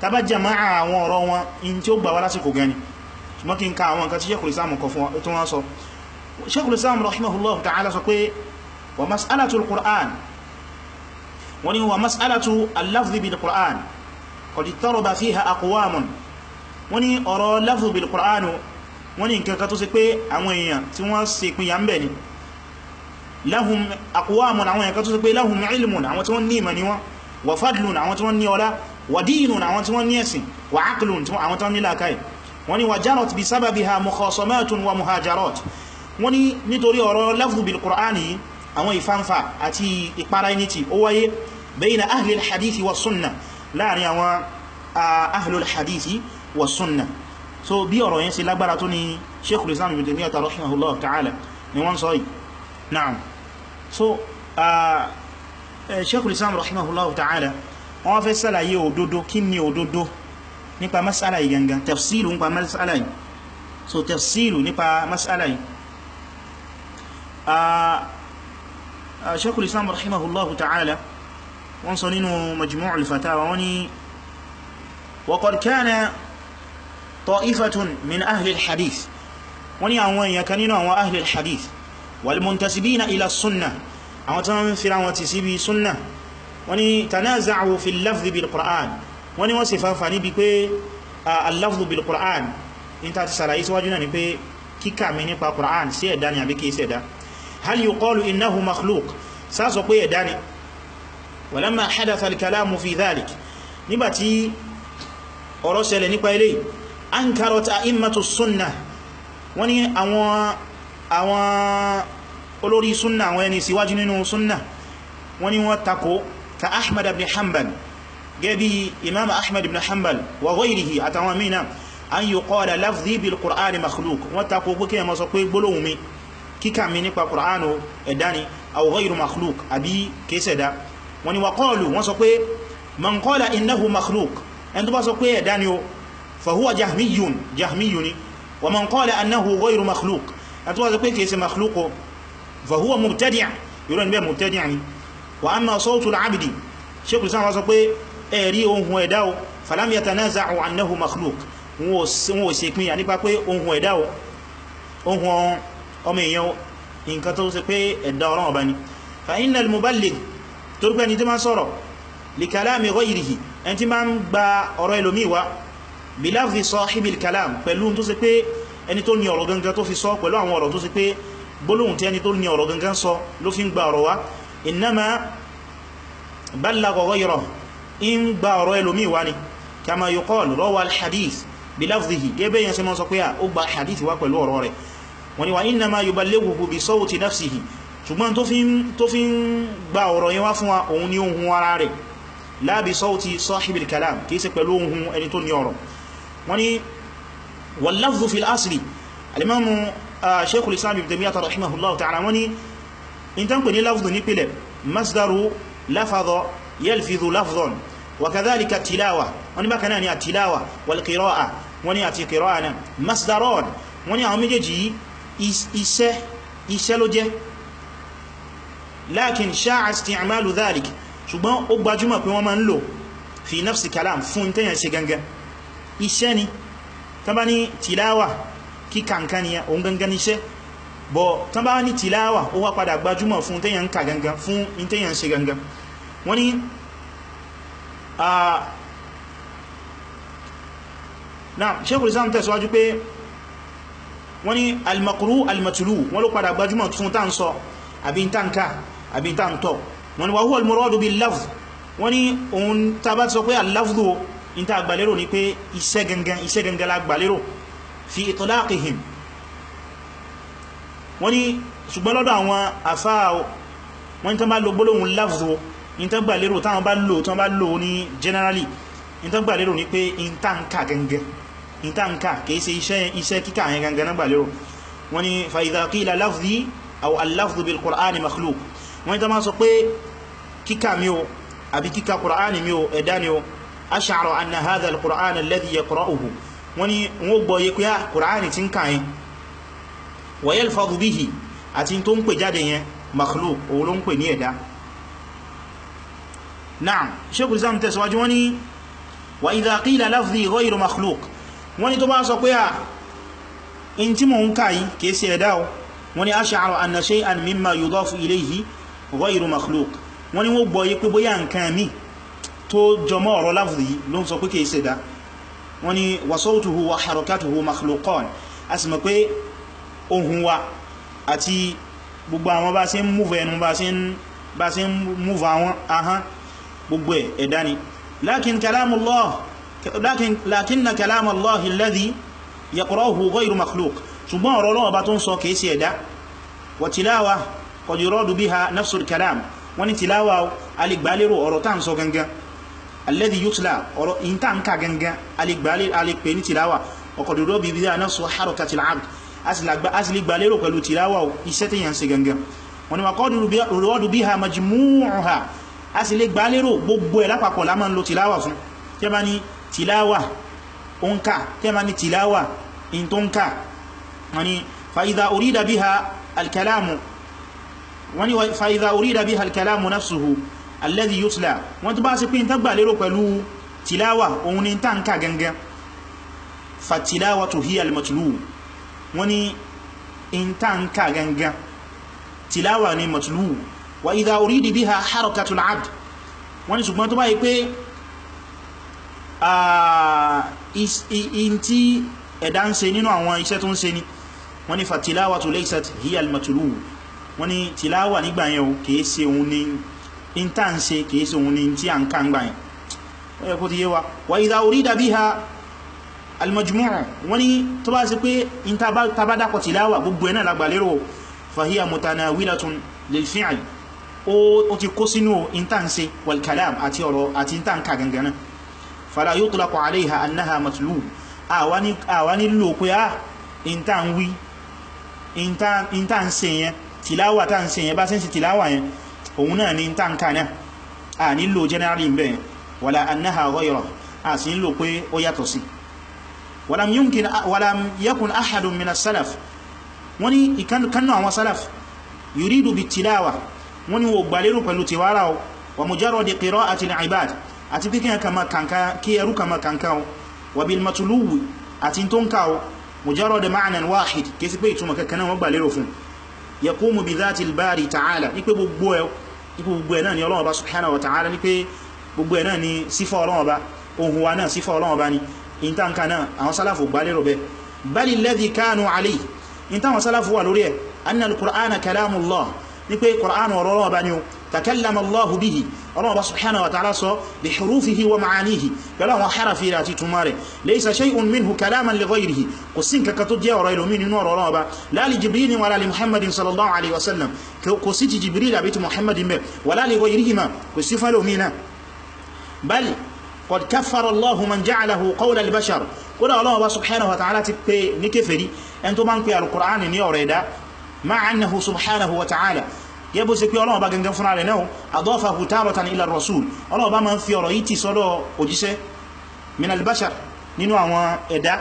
A: tàbá jama'a àwọn ọ̀rọ̀ wọn in tí ó gbà wá lásìkò gani ṣùgbọ́n kí n ka àwọn nǹkan tí Sheikhul Islam kọ fún tó wọ́n sọ Sheikhul Islam rahimahullah ta'ala sọ pé wa mas'alatu al-Qur'an wani wa mas'alatu al-lafzi bil Qur'an qad ittaraba fiha aqwamun wani ọ̀rọ̀ lafzi bil Qur'an wani nǹkan kan tó ṣe pé àwọn èèyàn tí wọ́n ṣe pín ya ń bẹ̀ ni lahum aqwamun àwọn èèyàn kan tó ṣe pé lahum ilmun àwọn tí wọ́n ní ìmọ̀ ni wọ́n wa fadlun àwọn tí wọ́n ní ọlá wa dinun àwọn tí wọ́n ní ẹ̀sìn wa aqlun àwọn tí wọ́n ní làákàyè wọ́n ní wa jarat bi sababiha mukhasamatun wa muhajarat wọ́n ní nítorí ọ̀rọ̀ lafzu bil qur'ani àwọn ìfánfà àti ìpara ẹni tí ó wáyé bayna ahli al-hadithi wa sunna láàrin àwọn ahli al-hadithi wa sunna so bí ọ̀rọ̀ yẹn ṣe lágbára tó ní Sheikhul Islam Ibn Taymiyyah rahimahullah ta'ala ni wọ́n sọ yìí na'am so Sheikhul Islam rahimahullah ta'ala wọ́n fẹ́ sálàyé òdodo kí ni òdodo nípa mas'ala yìí gangan tafsilu nípa mas'ala yìí so tafsilu nípa mas'ala yìí Sheikhul Islam rahimahullahu ta'ala wọ́n sọ nínú Majmu' al-Fatawa wọ́n ní wa qad kana ta'ifatun min ahli al-hadith wọ́n ní àwọn èèyàn kan nínú àwọn ahli al-hadith wal muntasibina ila sunnah àwọn tó ń fira wọn ti síbi sunnah wọ́n ní tanaza'u fi al-lafzi bil-Qur'an wọ́n ní wọ́n sì fàfà níbi pé al-lafzu bil-Qur'an in ta ti sàlàyé síwájú náà ni pé kíkà mi nípa Qur'an sí ẹ̀dá ni àbí kìí sí ẹ̀dá hal yuqalu innahu makhluq sáàsọ pé ẹ̀dá ni walamma hadatha al-kalamu fi dhalik nígbàtí ọ̀rọ̀ ṣẹlẹ̀ nípa ilé ankarat a'immatu sunnah wọ́n ní àwọn àwọn olórí sunnah àwọn ẹni síwájú nínú sunnah wọ́n ní wọ́n tako ka ahmad ibn hanbal gẹ́bí imam ahmad ibn hanbal wa ghayrihi àtàwọn mìíràn an yuqala lafzi bil qur'ani makhluq wọ́n tako pé kí ẹ má sọ pé gbólóhùn mi kíkà mi nípa qur'anu ẹ̀dá ni aw ghayru makhluq àbí kéṣẹ̀dá wọ́n ní wa qalu wọ́n sọ pé man qala innahu makhluq ẹn tó bá sọ pé ẹ̀dá ni o fa huwa jahmiyun jahmiyun ni wa man qala annahu ghayru makhluq ẹn tó bá sọ pé kéṣe makhluq fa huwa mubtadi' yóò ní bẹ́ mubtadi' ni wa amma sawtul abdi sheikh islam wá sọ pé ẹ̀rí ohun ẹ̀dá o falam yatanaza'u annahu makhluq wọn ò ṣe pín yà nípa pé ohun ẹ̀dá o ohun ọmọ èèyàn nǹkan tó ṣe pé ẹ̀dá ọ̀rọ̀ ọba ni fa innal muballigh tó rí pé ẹni tí ma ń sọ̀rọ̀ li kalami ghayrihi ẹni tí ma ń gba ọ̀rọ̀ ẹlòmí wa bi lafzi sahibil kalam pẹ̀lú tó ṣe pé ẹni tó ní ọ̀rọ̀ gangan tó fi sọ pẹ̀lú àwọn ọ̀rọ̀ tó ṣe pé gbólóhùn tí ẹni tó ní ọ̀rọ̀ gangan sọ ló fi ń gba ọ̀rọ̀ wa innama ballagha ghayrahu in gba ọ̀rọ̀ ẹlòmí wa ni kama yuqal rawa al-hadith bilafzihi gẹ́bẹ̀ yẹn sí mọ́ sọ pé à ó gba hadith wá pẹ̀lú ọ̀rọ̀ rẹ̀ wọ́n ni wà innama yuballighuhu bi sawti nafsihi ṣùgbọ́n tó fi ń gba ọ̀rọ̀ yẹn wá fún wa òun ni ohun ara rẹ̀ la bi sawti sahibil kalam kìí ṣe pẹ̀lú ohun ẹni tó ní ọ̀rọ̀ wọ́n ni wal lafzu fil asli alimamu sheikhul islam ibn taymiyyah rahimahullahu ta'ala wọ́n ni in tan pè ní lafzu ní pìlẹ̀ masdaru lafadha yalfidhu lafdhan وكذلك التلاوة وني ما كان يعني التلاوة والقراءة وني أتي قراءة مصدران وني àwọn méjèèjì iṣẹ́ iṣẹ́ ló jẹ́ لكن شاع استعمال ذلك ṣùgbọ́n ó gbajúmọ̀ pé wọ́n máa ń lò في نفس كلام fún tẹ́yàn ṣe gangan iṣẹ́ ni tán bá ní tìláwà kí kankan ni ohun gangan iṣẹ́ bọ̀ tán bá ní tìláwà ó wá padà gbajúmọ̀ fún tẹ́yàn ka gangan fún tẹ́yàn ṣe gangan wọ́n ni náà Sheikhul Islam tẹ̀síwájú pé wọ́n ní al-maqru al-matlu wọ́n ló padà gbajúmọ̀ tún tán sọ àbí tán ká àbí tán tọ́ wọ́n ní wa huwa al-muradu bil-lafz wọ́n ní ohun tàbá sọ pé al-lafzu in ta gbàlérò ní pé iṣẹ́ gangan iṣẹ́ gangan la gbàlérò fi itlaqihim wọ́n ní ṣùgbọ́n lọ́dọ̀ àwọn àfáà wọ́n ní tán bá lo gbólóhùn lafzu in tán gbà lérò táwọn bá lò tán bá lò ní generally in tán gbà lérò ní pé in tán ká gangan in tán ká kìí ṣe iṣẹ́ iṣẹ́ kíkà yẹn gangan náà gbà lérò wọ́n ni fa idha qila lafzi aw al-lafzu bil qur'ani makhluq wọ́n ni tán máa sọ pé kíkà mi o àbí kíkà qur'ani mi o ẹ̀dá ni o ash'ara anna hadha al-qur'an alladhi yaqra'uhu wọ́n ni wọ́n gbọ́ yẹ pé qur'ani ti ń kà yẹn wa yalfadhu bihi àti tó ń pè jáde yẹn makhluq òun ló ń pè ní ẹ̀dá Naam, Sheikhul Islam tẹ̀síwájú wọ́n ní wa idha qila lafzi ghayru makhluq wọ́n ni tó bá sọ pé à in tí mo ń ká yìí kìí sí ẹ̀dá o wọ́n ni ash'aru anna shay'an mimma yudafu ilayhi ghayru makhluq wọ́n ni wọ́n gbọ́ yí pé bóyá nǹkan mi tó jọmọ́ ọ̀rọ̀ lafzi yìí ló ń sọ pé kìí sí ẹ̀dá wọ́n ni wa sawtuhu wa harakatuhu makhluqan a sì mọ̀ pé ohun wa àti gbogbo àwọn bá sí ń múfù ẹnu bá sí ń múfù àwọn ahán gbogbo ẹ̀ ẹ̀dá ni lakin kalamullah lakin lakinna kalamullahi alladhi yaqra'uhu ghayru makhluq ṣùgbọ́n ọ̀rọ̀ Ọlọ́run bá tó ń sọ kìí sí ẹ̀dá wa tilawa qad yuradu biha nafsul kalam wọ́n ni tilawa alìgbàlérò ọ̀rọ̀ tá ń sọ gangan alladhi yutla ọ̀rọ̀ ìntà ń ká gangan alìgbàlérò ní tilawa wa qad yuradu biha nafsu harakatil abd asìlì gbàlérò pẹ̀lú tilawa iṣẹ́ tí yàn sí gangan wọ́n ni wa qad yuradu biha majmu'uha asìlì gbàlérò gbogbo ẹ̀ lápapọ̀ la máa ń lo tilawa fún tí a bá ní tilawa onka kema ni tilawa in tonka wani fa'idha urida biha alkalamu wani fa'idha urida biha alkalamu nafsuhu alladhi yutla wọ́n tó bá sí pín tàgbà lérò pẹ̀lú tilawa ohun ni tanka gangan fa tilawatu hiya almatlu wani in tanka gangan tilawa ni matlu wa idha urida biha harakatul abd wani ṣùgbọ́n tó bá yí pé in tí ẹ̀dá ń ṣe nínú àwọn iṣẹ́ tó ń ṣe ní wọ́n ní fatilawatu laysat hiya al-matlu wọ́n ní tilawa nígbà yẹn o kìí ṣe òun ní in tá ń ṣe kìí ṣe òun ní tí a ń ká ń gbà yẹn ó yẹ kó ti yé wa wa idha urida biha al-majmu' wọ́n ní tó bá ṣe pé in ta bá dákọ̀ tilawa gbogbo ẹ̀ náà lágbà lérò fa hiya mutanawilatun lil fi'l ó ti kó sínú in tá ń ṣe wal kalam àti ọ̀rọ̀ àti in tá ń ká gangan náà fala yutlaqu alayha annaha matlu àwa nílò pé á ìntà ń wí ìntà ń ṣe yẹn tìláwà tá ń ṣe yẹn bá sí tìláwà yẹn òun náà ni ìntà ń ká náà a nílò generally ń bẹ̀yẹn wala annaha ghayra a sì nílò pé ó yàtọ̀ sí walam yumkin walam yakun ahadun min as-salaf wani ikannu àwọn salaf yuridu bi tilawa wani wo gbalérò pẹ̀lú tiwara wa mujarradi qira'ati al-ibad àti pé kíyàn kama kanka kí ẹrú kama kanka o wà bí matuluwu àti tó ń ká o mujarrad ma'nan wahid kí sí pé ìtumọ̀ kankaná wọ́n gbà lérò fún yaqumu bi dhati al-bari ta'ala ní pé gbogbo ẹ̀ gbogbo ẹ̀ náà ni Ọlọ́run Ọba subhanahu wa ta'ala ní pé gbogbo ẹ̀ náà ni sífà Ọlọ́run Ọba ohun wa náà sífà Ọlọ́run Ọba ni in ta nka náà àwọn sálàfù gbà lérò bẹ́ bali alladhi kanu alayhi in ta wọn sálàfù wà lórí ẹ̀ anna al-qur'ana kalamullah ní pé qur'an ọ̀rọ̀ Ọlọ́run Ọba ni o takallama Allahu bihi ọlọ́wọ́ bá subhanahu wa ta'ala sọ bí hurufihi wa ma'anihi pẹ̀lú àwọn harafi rẹ̀ àti túnmà rẹ̀ laysa shay'un minhu kalaman li ghayrihi kò sí nǹkan tó jẹ́ ọ̀rọ̀ ilomi nínú ọ̀rọ̀ ọlọ́wọ́ bá la li jibril wa la li muhammadin sallallahu alaihi wasallam kò sí ti jibril àbí ti muhammadin bẹ̀ wa la li ghayrihima kò sí falomi na bal qad kaffara Allahu man ja'alahu qawla al-bashar kódà ọlọ́wọ́ bá subhanahu wa ta'ala ti pè ní kèfèrí ẹn tó bá ń pè al-Qur'ani ní ọ̀rọ̀ ẹ̀dá ma'a annahu subhanahu wa ta'ala yẹ bó ṣe pé ọlọ́wọ́ bá gangan fúnra rẹ̀ náà adọ́fàhù tààrọ̀tàn ila rasul ọlọ́wọ́ bá ma ń fi ọ̀rọ̀ yìí ti sọ́dọ̀ òjíṣẹ́ min albashar nínú àwọn ẹ̀dá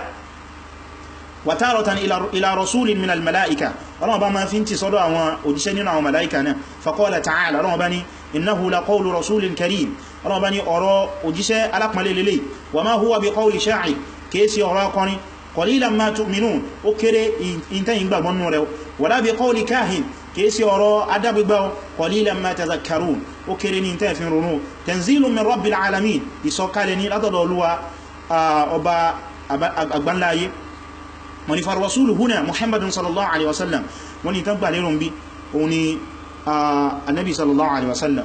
A: wà tààrọ̀tàn ila rasulin min almala'ika ọlọ́wọ́ bá ma fi ti sọ́dọ̀ àwọn òjíṣẹ́ nínú àwọn mala'ika náà faqala ta'ala ọlọ́wọ́ bá ní innahu la qawlu rasulin karim ọlọ́wọ́ bá ní ọ̀rọ̀ òjíṣẹ́ alápàlẹ̀ lélẹ̀ wa ma huwa bi qawli sha'ir kéèsì ọ̀rọ̀ akọrin qalilan ma tu'minun ó kéré ìntẹ́yìn gbàgbọ́nù rẹ̀ wala bi qawli kahin kèèsí ọ̀rọ̀ adágbégbá qalilan ma tadhakkarun ó kéré ní tẹ́ fi ronú tanzilun min rabbil alamin ìsọ̀kalẹ̀ ní látọ̀dọ̀ olúwa ọba àgbánláyé wọ́n ni farwasulu huna muhammadun sallallahu alaihi wasallam wọ́n ni tàgbà lérùn bí òun ni annabi sallallahu alaihi wasallam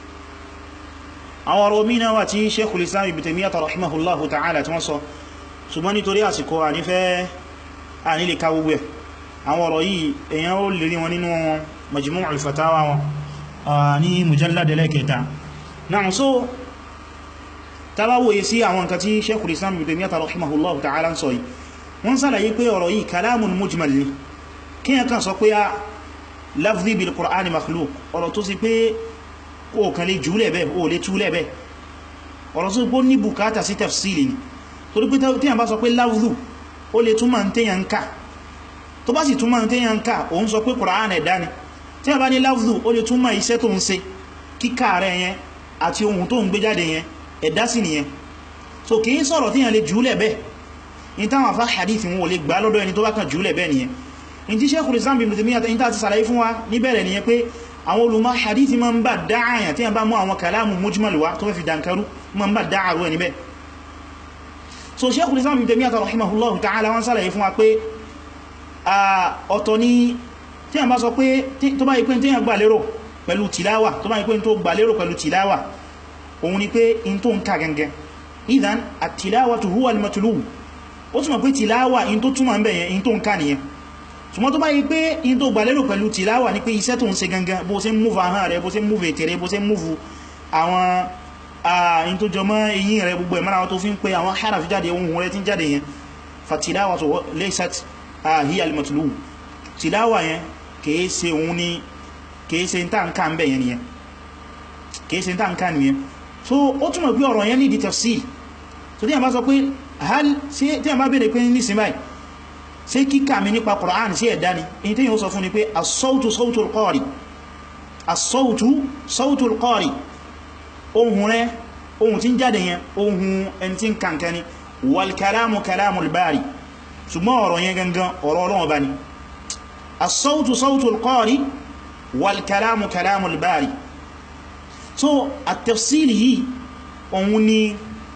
A: àwọn ọ̀rọ̀ mìíràn wà tí sheikhul islam ibn taymiyyah rahimahullahu ta'ala tí wọ́n sọ ṣùgbọ́n nítorí àsìkò ànífẹ́ ànílè ká gbogbo ẹ̀ àwọn ọ̀rọ̀ yìí èyàn ó lè rí wọn nínú majmu' al-fatawa wọn ní mujallad ẹlẹ́kẹta náà so tàbáwòye sí àwọn nǹkan tí Sheikhul Islam Ibn Taymiyyah rahimahullahu ta'ala ń sọ yìí wọ́n sàlàyé pé ọ̀rọ̀ yìí kalamun mujmal ni kí yẹn kan sọ pé a lafzi bil Qur'ani makhluq ọ̀rọ̀ tó sì pé ó kan lè jùlẹ̀ bẹ́ ó lè túlẹ̀ bẹ́ ọ̀rọ̀ tó gbó ní bùkátà sí tafsili ni torí pé tí yẹn bá sọ pé lafzu ó lè túnmà ń tẹ́yàn ká tó bá sì túnmà ń tẹ́yàn ká òun sọ pé Qur'an ẹ̀dá ni tí yẹn bá ní lafzu ó lè túnmà iṣẹ́ tó ń ṣe kíkà rẹ̀ yẹn àti ohun tó ń gbé jáde yẹn ẹ̀dá sì nìyẹn so kìí sọ̀rọ̀ tí yàn lè jùúlẹ̀ bẹ́ in táwọn afá hadith wọn ò lè gbà lọ́dọ̀ ẹni tó bá kàn jùúlẹ̀ bẹ́ nìyẹn in tí Sheikhul Islam Ibn Taymiyyah in tàti sàlàyé fún wa níbẹ̀rẹ̀ nìyẹn pé àwọn olùmọ̀ hadith ma ń bá dáàyàn tí yàn bá mú àwọn kàlámù mujmal wá tó fẹ́ fi dankaru ma ń bá dáàrú ẹni bẹ́ so Sheikhul Islam Ibn Taymiyyah rahimahullahu ta'ala wọ́n sàlàyé fún wa pé ọ̀tọ̀ ni tí yàn bá sọ pé tó bá ipé tí yàn gbà lérò pẹ̀lú tìláwà tó bá ipé tó gbà lérò pẹ̀lú tìláwà òun ni pé in tó ń ká gẹngẹn ìdán àtìláwàtù huwa al-matlubu ó túnmọ̀ pé tìláwà in tó túnmọ̀ ń bẹ̀yẹn in tó ń ká nìyẹn ṣùgbọ́n tó bá yí pé in tó gbà lérò pẹ̀lú tìláwà ní pé iṣẹ́ tó ń ṣe gangan bó ṣe ń múfù ahọ́n rẹ̀ bó ṣe ń múfù ètè rẹ̀ bó ṣe ń múfù àwọn in tó jọmọ́ eyín rẹ̀ gbogbo ẹ̀mọ́ra tó fi ń pe àwọn harafi jáde ohun rẹ̀ tí ń jáde yẹn fatilawatu laysat hiya al-matlubu tìláwà yẹn kìí ṣe òun ni kìí ṣe ń tàn ká ń bẹ̀yẹn nìyẹn kìí ṣe ń tàn ká nìyẹn so ó túnmọ̀ pé ọ̀rọ̀ yẹn ní di tafsir so tí a bá sọ pé hal sí tí a bá bèèrè pé ní sinmi ṣé kíkà mi nípa Qur'an sí ẹ̀dá ni èyí tí yíò sọ fún ni pé as-sawtu sawtu al-qari as-sawtu sawtu al-qari ohun rẹ̀ ohun tí ń jáde yẹn ohun ẹni tí ń kankan ni wal kalamu kalamu al-bari ṣùgbọ́n ọ̀rọ̀ yẹn gangan ọ̀rọ̀ Ọlọ́run bá ni as-sawtu sawtu al-qari wal kalamu kalamu al-bari so at-tafsil yìí òun ni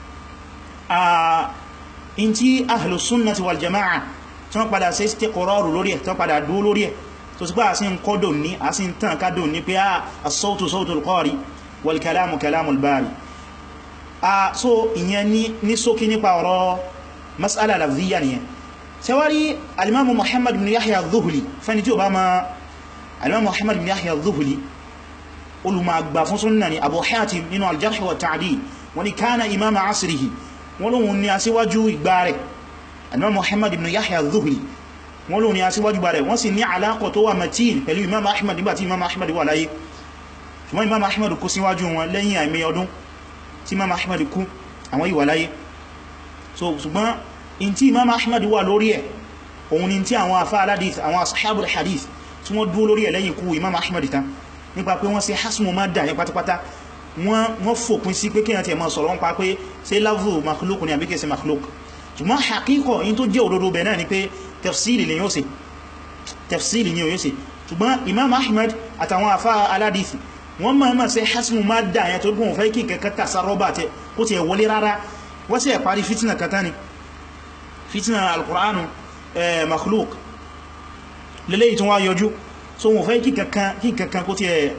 A: a in tí ahlu sunnati wal jama'a tí wọ́n padà sí istiqraru lórí ẹ̀ tí wọ́n padà dúó lórí ẹ̀ tó sì pé a sí ń kọ́dọ̀ ní a sí ń tàn kádọ̀ ní pé as-sawtu sawtu al-qari wal kalamu kalamu al-bari a so ìyẹn ní sókí nípa ọ̀rọ̀ mas'ala lafziyya nìyẹn sẹwárí alimamu muhammad bin yahya al-dhuhli fẹni tí ó bá ma alimamu muhammad bin yahya al-dhuhli olùmọ̀gbà fún súnnà ni abu hatim nínú al-jarh wa ta'dil wọ́n ni kana imam asirihi wọ́n lóhun ni aṣíwájú ìgbà rẹ̀ alimamu muhammad bin yahya al-dhuhli wọ́n lóhun ni aṣíwájú ìgbà rẹ̀ wọ́n sì ní alákọ̀ tó wà matin pẹ̀lú imam ahmad nígbàtí imam ahmad wà láyé ṣùgbọ́n imam ahmad kú síwájú wọn lẹ́yìn àìmẹ́ ọdún tí imam ahmad kú àwọn ìwà láyé so ṣùgbọ́n in tí imam ahmad wà lórí ẹ̀ òun ni tí àwọn afá aládìs àwọn ashabul hadith tí wọ́n dúó lórí ẹ̀ lẹ́yìn kú imam ahmad tán nípa pé wọ́n ṣe hasmu ma dà ní pátápátá wọ́n fòpin sí pé kíyàn tí ẹmọ sọ̀rọ̀ ń pa pé ṣe láfù makhluk ní àbíkẹ́ sí makhluk ṣùgbọ́n hakíkọ̀ in tó jẹ́ òdodo bẹ̀ náà ni pé tafsiri lè yóò ṣe tafsiri ni yóò ṣe ṣùgbọ́n imam ahmad àtàwọn afá aládìs wọ́n máa ma ṣe hasmu ma dà yẹn tó gùn fẹ́ kí kẹ́kẹ́ tàṣà rọ́bà tẹ kó ti ẹ̀ wọlé rárá wọ́n sì ẹ̀ parí fitina kata ni fitina alkur'anu makhluk lélẹ́yìí tí wọ́n yọjú so wọ́n fẹ́ kí kankan kó tí ẹ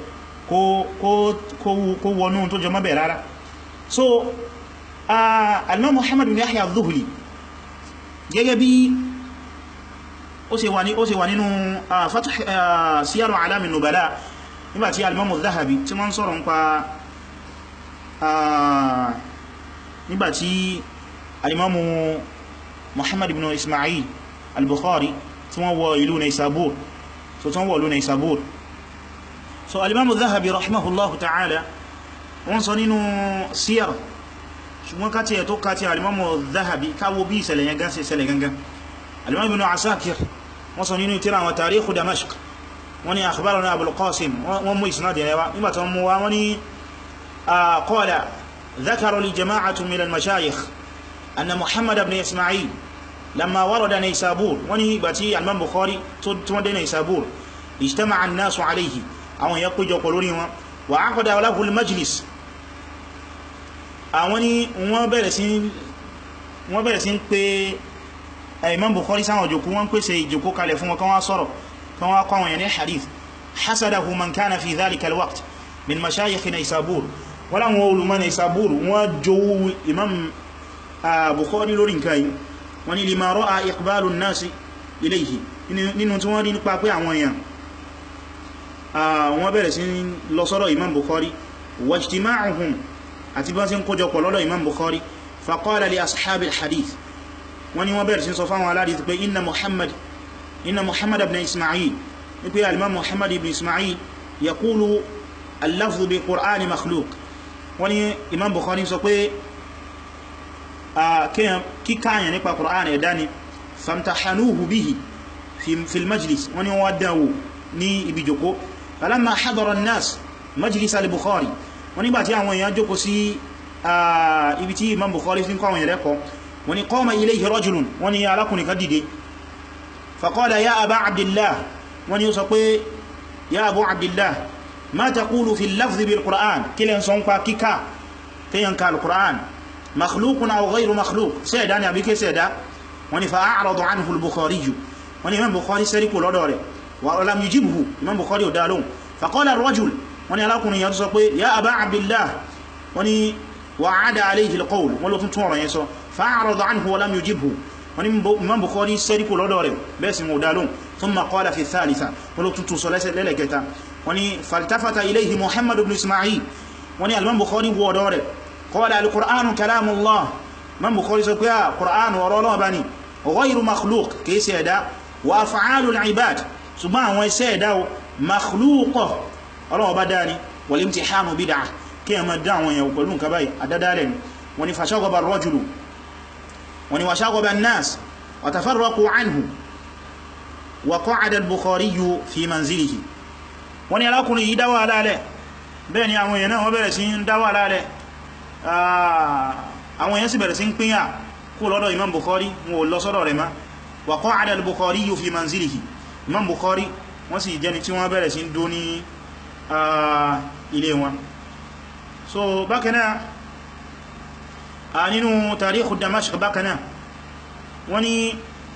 A: kó wọnú tó jọ mọ́bẹ̀ rárá so alimam muhammad bin yahya al-dhuhli gẹ́gẹ́ bí ó ṣe wà nínú fath siyaru alamin nubala nígbàtí alimam al-dhahabi tí wọ́n sọ̀rọ̀ nípa nígbàtí alimam muhammad bin ismail al-bukhari tí wọ́n wọ ìlú naisabur so tán wọ̀ lónà ìsàbúr so alimamu zahabi rahimahullahu ta'ala wọ́n sọ nínú siyar ṣùgbọ́n káti ẹ̀ tó káti alimamu zahabi káwo bí ìṣẹ̀lẹ̀ yẹn gánsẹ̀ ìṣẹ̀lẹ̀ gangan alimamu ibn asakir wọ́n sọ nínú tírà wọn tarihu damashq wọ́n ni akhbarana abul qasim wọ́n mú isnad yẹn wá nígbàtí wọ́n mú wá wọ́n ni qala ذكر لي جماعة من المشايخ أن محمد بن إسماعيل لما ورد نيسابور وني باتي الإمام بخاري تود نيسابور اجتمع الناس عليه àwọn èèyàn péjọ pọ̀ lórí wọn wà á kọ́dá aláhùl majlis àwọn ni wọ́n bẹ̀rẹ̀ sí ń pé Imam Bukhari sáwọn òjòkú wọ́n pèsè ìjòkó kalẹ̀ fún wọn kan wá sọ̀rọ̀ kan wá kọ́ àwọn èèyàn ní hadith hasadahu man kana fi dhalika alwaqt min mashayikh Naysabur wọ́n láwọn olùmọ̀ Naysabur wọ́n jowú Imam Bukhari lórí nǹkan yìí wọ́n ní lima ra'a iqbalu an-nasi ilayhi nínú tí wọ́n rí nípa pé àwọn èèyàn wọ́n bẹ̀rẹ̀ sí lọ sọ́rọ̀ imam bukhari wajtima'uhum àti bọ́n sí ń kójọpọ̀ lọ́dọ̀ imam bukhari faqala li ashabil hadith wọ́n ní wọ́n bẹ̀rẹ̀ sí sọ fáwọn aládìí pé inna muhammad inna muhammad ibn isma'il ní pé alimam muhammad ibn isma'il yaqulu al-lafzu bi qur'ani makhluq wọ́n ní imam bukhari sọ pé kíkàyàn nípa qur'an ẹ̀dá ni famtahanuhu bihi fi majlis wọ́n ní wọ́n dánwò ní ibi jòkó falamma hadara an-nas majlis al-bukhari wọ́n nígbàtí àwọn èèyàn jókòó sí ibi tí imam bukhari fi ń kọwàá ìrẹ́kọ́ wọ́n ni qama ilayhi rajulun wọ́n ni alákùnrin kan dìde faqala ya aba abdillah wọ́n ni ó sọ pé ya abu abdillah ma taqulu fi lafzi bil qur'an kí lẹ́ sọ ń pa kíkà kíyàn ka al-qur'an makhluqun aw ghayru makhluq sẹ́ẹ̀dá ni àbíkẹ́ sẹ́ẹ̀dá wọ́n ni fa'a'rada anhu al-bukhari jù wọ́n ni imam bukhari sẹ́ríkù lọ́dọ̀ rẹ̀ wa lam yujibhu imam bukhari ò dá lóhùn faqala ar-rajul wọ́n ni alákùnrin yà sọ pé ya aba abdillah wọ́n ni wa'ada alayhi al-qawl wọ́n ló tún tún ọ̀rọ̀ yẹn sọ fa'a'rada anhu wa lam yujibhu wọ́n ni imam bukhari sẹ́ríkù lọ́dọ̀ rẹ̀ bẹ́ẹ̀ sì mọ̀ dá lóhùn thumma qala fi thalitha wọ́n ló tún tún sọ lẹ́lẹ̀kẹta wọ́n ni faltafata ilayhi muhammad ibn ismail wọ́n ni al-imam bukhari wọ́ ọ̀dọ̀ rẹ̀ qala al-qur'anu kalamullah imam bukhari sọ pé a qur'an ọ̀rọ̀ Ọlọ́run bá ní ghayru makhluq kìí ṣe ẹ̀dá wa af'alul ibad ṣùgbọ́n àwọn iṣẹ́ ẹ̀dá makhluqa Ọlọ́run bá dáni wal imtihanu bid'ah kí ẹ ma dá àwọn èèyàn pẹ̀lú nǹkan báyìí àdádálẹ̀ ni wọ́n ni fashagaba ar-rajulu wọ́n ni washagaba an-nas wa tafarraqu anhu wa qa'ada al-bukhari fi manzilihi wọ́n ni alákùnrin yìí dáwà alálẹ̀ bẹ́ẹ̀ ni àwọn èèyàn náà wọ́n bẹ̀rẹ̀ sí ń dáwà alálẹ̀ àwọn èèyàn sì bẹ̀rẹ̀ sí ń pínyà kú lọ́dọ̀ imam bukhari wọn ò lọ sọ́dọ̀ rẹ̀ má wa qa'ada al-bukhari fi manzilihi imam bukhari wọ́n sì jẹni tí wọ́n bẹ̀rẹ̀ sí ń dó ní ilé wọn so bákanáà a nínú tàríkù Damashq bákanáà wọ́n ní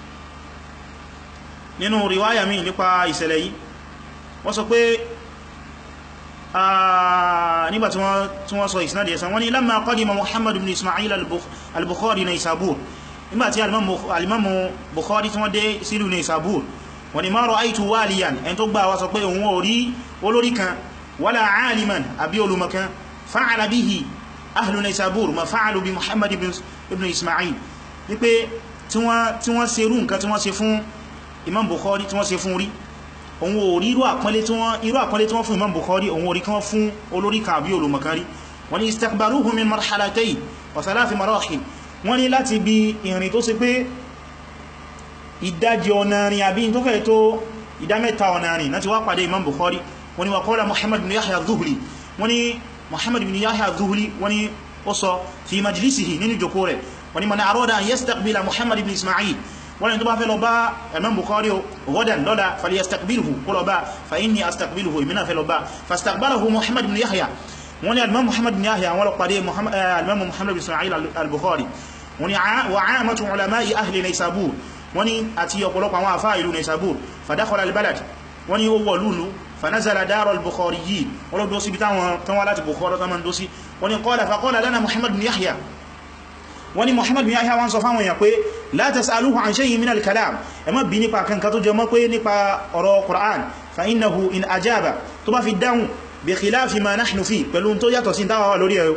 A: nínú riwaya mi nípa ìṣẹ̀lẹ̀ yìí wọ́n sọ pé nígbà tí wọ́n sọ ìsinadi ẹ̀sán wọ́n ní lamma qadima Muhammad ibn Ismail al-Bukhari Naysabur nígbàtí alimamu Bukhari tí wọ́n dé sílù Naysabur wọ́n ní ma ra'aytu waliyan ẹn tó gbà wá sọ pé òun orí olórí kan wala aliman àbí olùmọ̀kan fa'ala bihi ahlu Naysabur ma fa'alu bi Muhammad ibn Ismail wípé tí wọ́n ṣe rú nǹkan tí wọ́n ṣe fún Imam Bukhari tí wọ́n ṣe fún rí òun ò rí irú àpọ́nlé tí wọ́n fún Imam Bukhari òun ò rí kí wọ́n fún olórí kan àbí olùmọ̀kan rí wọ́n ní istakbaruhu min marhalatayn wa thalathi marahil wọ́n ní láti bí ìrìn tó ṣe pé ìdájí ọ̀nà rìn àbí tó fẹ́ tó ìdámẹ́ta ọ̀nà rìn láti wá pàdé Imam Bukhari wọ́n ní wa qala Muhammad bin Yahya Dhuhli wọ́n ní Muhammad bin Yahya Dhuhli wọ́n ní ó sọ fi majlisihi nínú jòkó rẹ̀ wọ́n ní man arada an yastaqbila Muhammad bin Ismail wọ́n ni tó bá fẹ́ lọ bá Imam Bukhari ghadan lọ́la falyastaqbilhu kó lọ bá fa inni astaqbilhu ìmìnà fẹ́ lọ bá fastaqbalahu Muhammad bin Yahya wọ́n ni alimam Muhammad bin Yahya wọ́n lọ pàdé alimam Muhammad bin Ismail al-Bukhari wọ́n ni wa aamatu ulama'i ahli Naysabur wọ́n ni àti ọ̀pọ̀lọpọ̀ àwọn àfáà ìlú Naysabur fadakhala al-balad wọ́n ni ó wọ̀ lúlu fanazala dara al-Bukhariyin wọ́n lọ dósí bí táwọn láti Bukhari tó man dósí wọ́n ni qala faqala lana Muhammad bin Yahya wani Muhammad bin Yahya wọ́n sọ fáwọn èèyàn pé la tas'aluhu an shay'in min al-kalam ẹ má bi nípa kankan tó jẹ mọ́ pé nípa ọ̀rọ̀ Qur'an fa innahu in ajaba tó bá fi dáhùn bi khilafi ma nahnu fi pẹ̀lú tó yàtọ̀ sí dáwà wà lórí ẹ̀rọ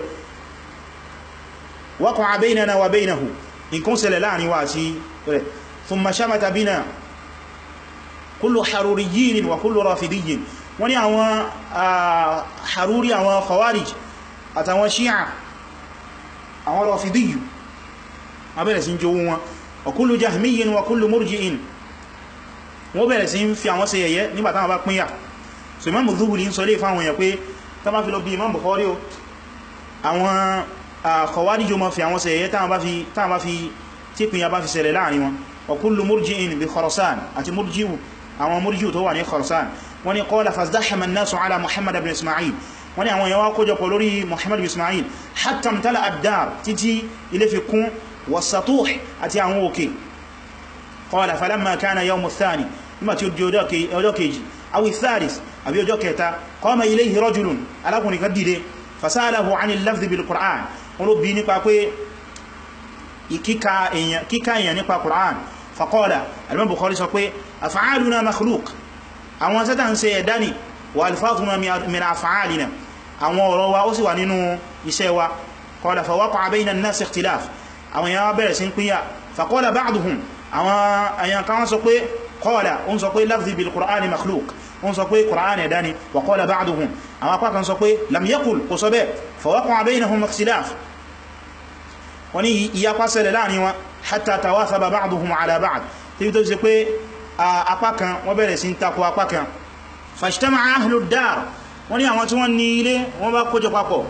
A: waqa'a baynana wa baynahu in kún ṣẹlẹ̀ láàrin wa sí rẹ̀ thumma shamata bina kullu haruriyyin wa kullu rafidiyyin wani àwọn haruri àwọn khawarij àtàwọn shi'a àwọn rafidiyyu abẹ́rẹ̀ sí ń jowó wọn ọkúlù jahmiyin wa kúlù murji'in wọ́n bẹ̀rẹ̀ sí ń fi àwọn ṣe yẹ̀yẹ́ nígbàtá wọn bá pínyà so Imam Dhuhli ń sọ lè fáwọn èèyàn pé tá bá fi lọ bí Imam Bukhari o àwọn Khawarij ma fi àwọn ṣe yẹ̀yẹ́ táwọn bá fi tí pínyà bá fi ṣẹlẹ̀ láàrin wọn ọkúlù murji'in bí Khurasan àti murji'u àwọn murji'u tó wà ní Khurasan wọ́n ni qala fazdahama an-nasu ala Muhammad ibn Ismail wọ́n ni àwọn èèyàn wá kójọpọ̀ lórí Muhammad ibn Ismail hatta imtala ad-dar títí ilé fi kún والسطوح àti àwọn òkè قال فلما كان يوم الثاني nígbà tí ó di ọjọ́ kejì أو الثالث àbí ọjọ́ kẹta قام إليه رجل alákùnrin kan dìde فسأله عن اللفظ بالقرآن wọ́n ló bí nípa pé kíkà èèyàn nípa Qur'an فقال Al-Imam Bukhari sọ pé أفعالنا مخلوق àwọn sẹ́tà ń ṣe ẹ̀dá ni وألفاظنا من أفعالنا àwọn ọ̀rọ̀ wa ó sì wà nínú iṣẹ́ wa قال فوقع بين الناس اختلاف àwọn èèyàn bẹ̀rẹ̀ sí ń pínyà faqala ba'duhum àwọn èèyàn kan sọ pé qala oun sọ pé lafzi bil qur'ani makhluq oun sọ pé qur'ani ẹ̀dá ni wa qala ba'duhum àwọn apá kan sọ pé lam yaqul kò sọ bẹ́ fa waqa'a baynahum ikhtilaf wọ́n ní ìyapa ṣẹlẹ̀ láàrin wọn hatta tawathaba ba'duhum ala ba'd tí tó ṣe pé apá kan wọ́n bẹ̀rẹ̀ sí ń takò apá kan fashtama'a ahlu ad-dar wọ́n ní àwọn tí wọ́n ní ilé wọ́n bá kójọ papọ̀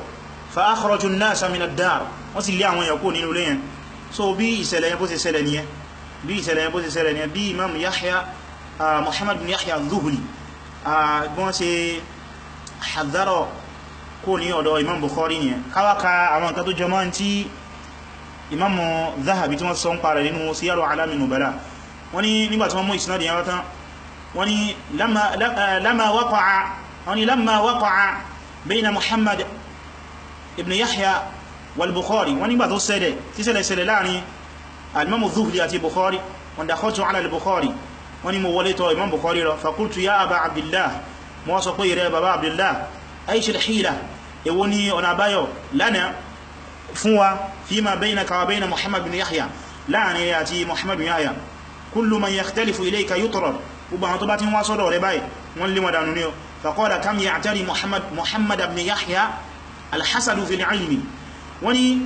A: fa akhraju an-nasa min ad-dar wọ́n sì lé àwọn èèyàn kúrò nínú ilé yẹn so bí ìṣẹ̀lẹ̀ yẹn bó ṣe ṣẹlẹ̀ nìyẹn bí ìṣẹ̀lẹ̀ yẹn bó ṣe ṣẹlẹ̀ nìyẹn bí imam yahya muhammad bin yahya az-zuhli bí wọ́n ṣe hadhara kó ní ọ̀dọ̀ imam bukhari nìyẹn káwàká àwọn nǹkan tó jọmọ́ tí imam zahabi tí wọ́n sọ ń parẹ̀ nínú siyaru alamin nubala wọ́n ní nígbà tí wọ́n mú isnad yẹn wátán wọ́n ní lamma waqa'a wọ́n ní lamma waqa'a bayna muhammad ibn yahya wal bukhari wọ́n nígbà tó ṣẹlẹ̀ tí ṣẹlẹ̀ ṣẹlẹ̀ láàrin al-imam zuhli àti bukhari wọ́n dakhaltu ala al-bukhari wọ́n ní mo wọlé tọ̀ imam bukhari lọ fakultu ya aba abdullah mo sọ pé ìrẹ́ baba abdullah aishil hila èwo ni ọ̀nà àbáyọ lánàá fún wa fima baynaka wa bayna muhammad bin yahya láàrin àti muhammad bin yahya kullu man yakhtalifu ilayka yutrad gbogbo àwọn tó bá ti ń wá sọ́dọ̀ rẹ̀ báyìí wọ́n lè mọ̀dánú ní ọ faqala kam ya'tari muhammad muhammad bin yahya alhassadu fil ilmi wọ́n ni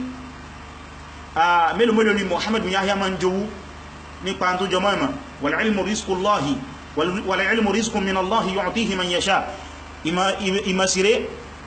A: a mélòó mélòó ni muhammad bin yahya ma ń jowú nípa tó jọmọ́ ìmọ̀ wal ilmu rizqullahi wal ilmu rizqun min allahi yu'tihi man yasha ìmọ̀síre